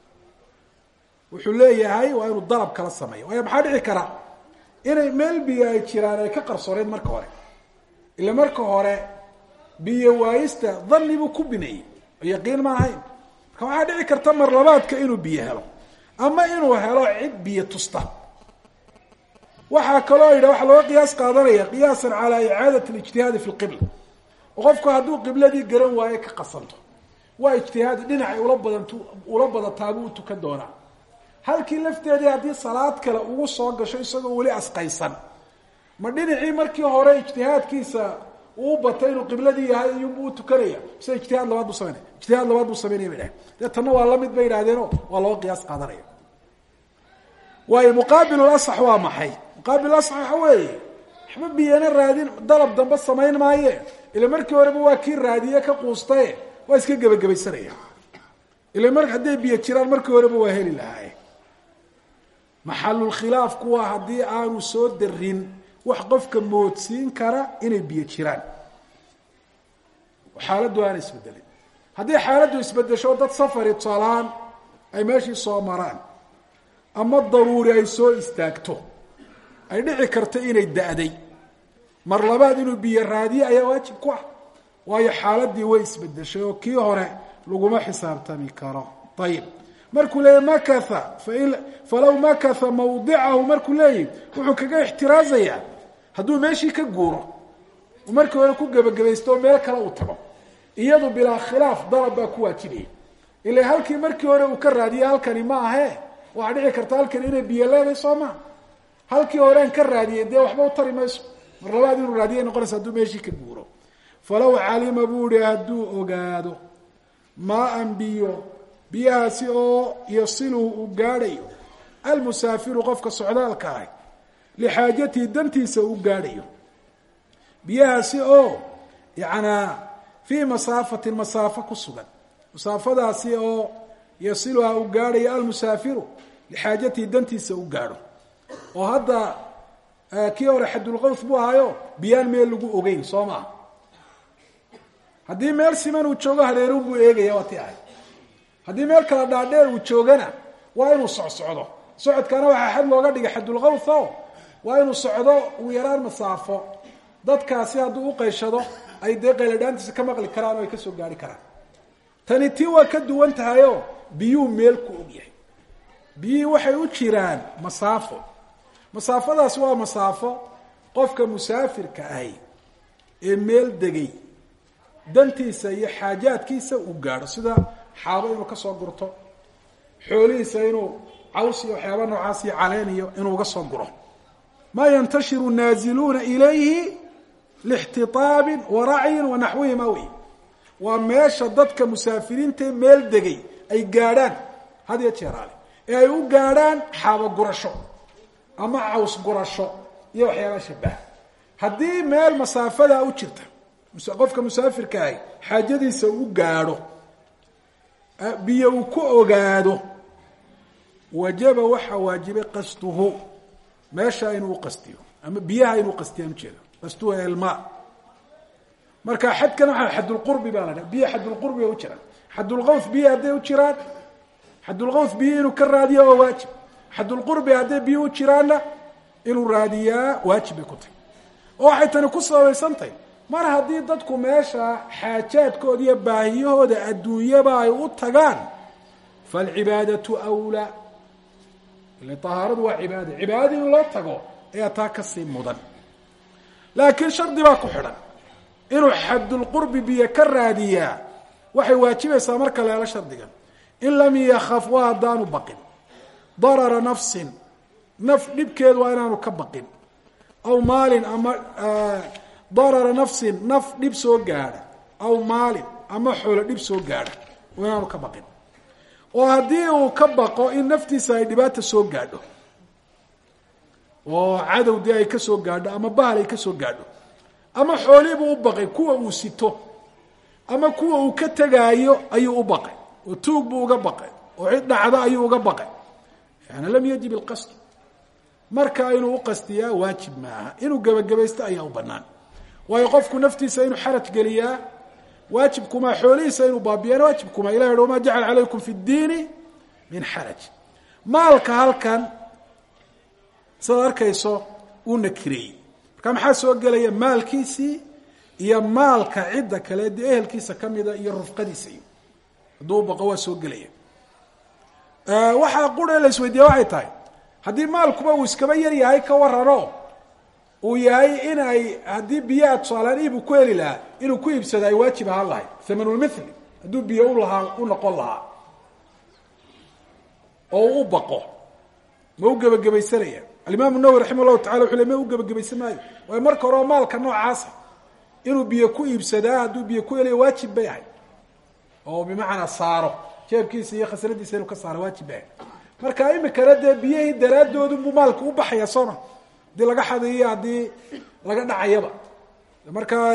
wuxuu leeyahay waa inuu dalab kala sameeyo waayo maxaa dhici kara inay meel biyo ay jiraan ay ka qarsooneed marka hore ila marka hore biyo waayista dhanni buu ku bineeyey oo yaqiin ma ahayn marka waxaa dhici karta mar labaadka inuu biyo helo ama inuu helo cid biyo tusta waxaa kaloo yidha waxaa looga qiyaas qaadanaya qiyaasan calaa icaadat alijtihaadi fi lqibla oo qofku hadduu qibladii garan waaye ka qasanto waa ijtihaadi dhinacay ula badantu ula badataabuu u tukan doonaa halkii lafteedii haddii salaad kale ugu soo gasho isagoo weli asqaysan ma dhinacii markii hore ijtihaadkiisa uu batay inuu qibladii yahay iyuunbuu u tukanaya mise ijtihaad labaad buu sameynaya ijtihaad labaad buu sameynaya bay dhahen dee tanna waa lamid bay yidhahdeeno waa looga qiyaas qaadanaya waayo muqaabil asax waa maxay muqaabil asax waxa weeye waxba biyana raadin dalab dambe samayn maaye ila markii horeba waa kii raadiye ka quustaye waa iska gebagabaysanaya ila mar hadday biyo jiraan markii horeba waa heli lahaaye maxalulkhilaafku waa haddii aanu soo darin wax qofka moodsiin kara inay biyo jiraan xaaladdu aana isbedelin haddii xaaladdu isbedesho dad safari tolaan ay meeshii soo maraan ama daruuri ay soo istaagto ay dhici karto inay da-day mar labaad inuu biyo raadiye ayaa waajib ku ah waayo xaaladii way isbedeshay oo kii hore laguma xisaabtami karo ayib markuu leeyahy makatha fain falaw makatha mawdicahu markuu leeyahy wuxuu kaga ixtiraazayaa hadduu meeshii ka guuro markii hore ku gebagabaysto oo meel kale uu tago iyadu bilaa khilaaf dalab baa ku waajibaya ila halkii markii hore uu ka raadiyey halkani ma ahe waxaa dhici karta halkani inay biyo leedahay soo maa halkii horean ka raadiyey dee waxba u tari mayso mar labaad inuu raadiyay noqonaysa hadduu meeshii ka guuro falaw calima buu ihi hadduu ogaado maa-an biyo biyahaasi oo yasiluhu uu gaadhayo almusaafiru qofka socdaalka ahy lixaajatihi dantiisa uu gaadhayo biyahaasi oo yanaa fii masaafatin masaafo ku sugan masaafadaasi oo yasiluha uu gaadhayo almusaafiru lixaajatihi dantiisa u gaadho oo hadda kii hore xadulqaws buu ahaayo biyaan meel lagu ogeyn soo maa haddii meel siman uu joogo hareerun buu eegaya waa ti ahay haddii meel kala dhaadheer uu joogana waa inuu socsocdo socodkana waxaa xad looga dhigay xadulqaws o waa inuu socdo uu yaraan masaafo dadkaasi hadduu uqayshado ay dee qayladhaantiisa ka maqli karaan oo ay kasoo gaari karaan tani tii waa ka duwan tahayoo biyuu meel ku ogyahay biyihii waxay u jiraan masaafo masaafadaas waa masaafo qofka musaafirka ahi ee meel degay dantiisa iyo xaajaadkiisa uu gaadho sida xaabo inuu kasoo gurto xoolihiisa inuu caws iyo waxyaaba noocaas iyo caleen iyo inuu uga soo guro maa yantashiru naaziluuna ilayhi lixtitaabin wa racyin wa naxwihima wey waa meesha dadka musaafiriintae meel degay ay gaadhaan had iyo jeeraale ee ay u gaadhaan xaabo gurasho ama caws gurasho iyo waxyaaba shabaha haddii meel masaafadaa u jirta qofka musaafirka ahi xaajadiisa u gaadho biyo uu ku ogaado wajaba waxaa waajibay qasduhu meesha inuu uqastiyo ama biyaha inuu qastiyaan ujeeda qastuhu elma marka xadkan waxaa xadulqurbi baa la dhaha biyo xadulqurbi bay u jiraan xadulqaws biyo hadday u jiraan xadulqaws biyo inuu ka raadiya waa waajib xadulqurbi hadday biyo u jiraanna inuu raadiyaa waajib bay ku tahy oo waxay tani ku sabaysan tahy mar haddii dadku meesha xaajaadkooda iyo baahiyahooda adduunyaba ay u tagaan falcibaadatu wlaa ila tahaaradu waa cibaada cibaadada in loo tago ayaa taa kasii mudan laakiin shardi baa ku xidhan inuu xadulqurbi biyo ka raadiyaa waxay waajibaysaa marka leelo shardigan in lam yakaf waa haddaanu baqin darara nafsin naf dhibkeedu waa inaanu ka baqin aw maalin ama darara nafsin naf dhib soo gaadha aw maalin ama xoolo dhib soo gaadha waa inaanu ka baqin oo haddii uu ka baqo in naftiisa ay dhibaata soo gaadho oo cadow dee ay ka soo gaadho ama bahal ay ka soo gaadho ama xoolihiibuu u baqay kuwa uu sito ama kuwa uu ka tegaayo ayuu u baqay oo tuug buu uga baqay oo cid dhacdo ayuu uga baqay yani lam yajib ilqasd marka inuu uqastiyaa waajib maaha inuu gebagabaysto ayaa u banaan waayo qofku naftiisa inuu xaraj geliyaa waajibkumaa xoolihiisa inuu baabiyana waajibkumaa ilah hi wamaa jacala calaykum fi ddiini min xaraj maalka halkan sidaad arkayso uu nakireeyey marka maxaa soo gelaya maalkiisii iyo maalka cidda kale dee ehelkiisa kamida iyo rufqadiisa iyo hadduu baqo waa soo gelaya waxaa qura la isweydiiya waxay tahay haddii maalkuba uu iskaba yar yahay ka warano uu yahay in ay haddii biyaha tusaalaan iibuu ku heli lahaa inuu ku iibsado ay waajib ahaan lahay thamanulmithli hadduu biyo ulahaa u noqon lahaa oo uu u baqo ma u gebagabaysanaya alimaam nawowi raxima llahu tacala wuxu le ma u gebagabaysan maayo waayo marka horeo maalka noocaasa inuu biyo ku iibsadaa hadduu biyo ku helayo waajib bay ahay oo bimacnaa saaro jeebkiisa iyo khasnadiisa inuu ka saaro waajib bay ahay marka imikana dee biyihii daraadoodunbuu maalka u baxaya sooma haddii laga xadayiyo haddii laga dhacayaba markaa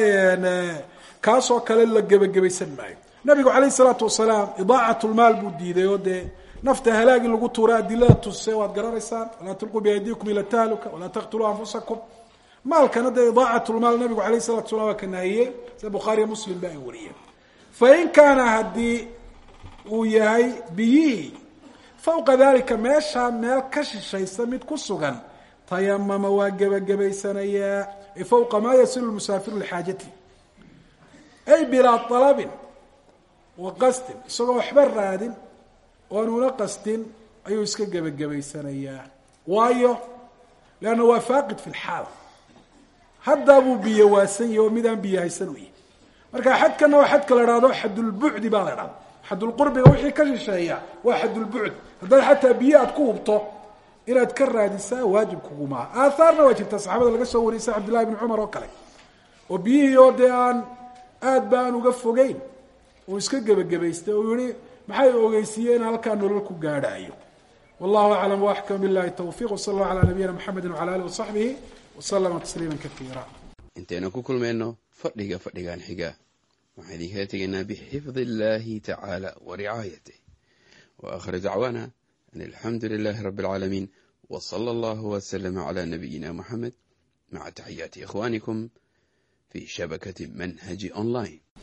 kaasoo kale la gebagabaysan maayo nabigu calayh isalaatu wasalaam idaacat lmaal buu diiday oo dee nafta halaagi lagu tuura adilada tuse waad garanaysaan walaa tulquu biaydiikum ila tahluka walaa taqtuluu anfusakum maalkana dee idaacatlmaal nabigu alayh salatu salam waa ka nahiyey sida bukhaariya muslim ba ay wariyeen fain kaana haddii uu yahay biyihii fawqa dalika meeshaa meel ka shishaysa mid ku sugan tayamama waa gebagabaysanayaa ay fawqa maa yasilu musaafiru lixaajati ay bilaa alabin wa qasdin isagoo waxba raadin oonuna qasdin ayuu iska gebagabaysanayaa waayo leanna waa faaqid fi lxaal haddaa buu biyo waasan yahi oo midaan biyo haysan u yahi marka xadkana waa xadka la ihahdo xadulbucdi baa la idhahda xadulqurbiga wixii ka shisheeya waa xadulbucd haddaad xataa biyo aad ku hubto inaad ka raadisaa waajib kugumaha aathaarna waa jirta saxaabada laga soo wariyay sida cabdillahi bni cumar oo kale oo biyihii oo dee aan aad ba aan uga fogeyn uu iska gebagabaystay oo yihi maxay ogeysiiyeen halkaa nolol ku gaadhaayo wallahu aclam waaxkam billahi tawfiq wsala allahu calaa nabiyina mxamedi wcala alih wasaxbihi waslama tasliima kaiira intaynu ku kulmayno fadhiga fadhigan xiga waxaan idinkala tegaynaa bixifdi illahi tacaala wa ricaayatih wa akhir dacwaana an alxamdu lilahi rabi alcaalamiin w sala allahu wslama cla nabiyina muxamed maca taxiyaati ikhwanikum fi shabakati manhaji online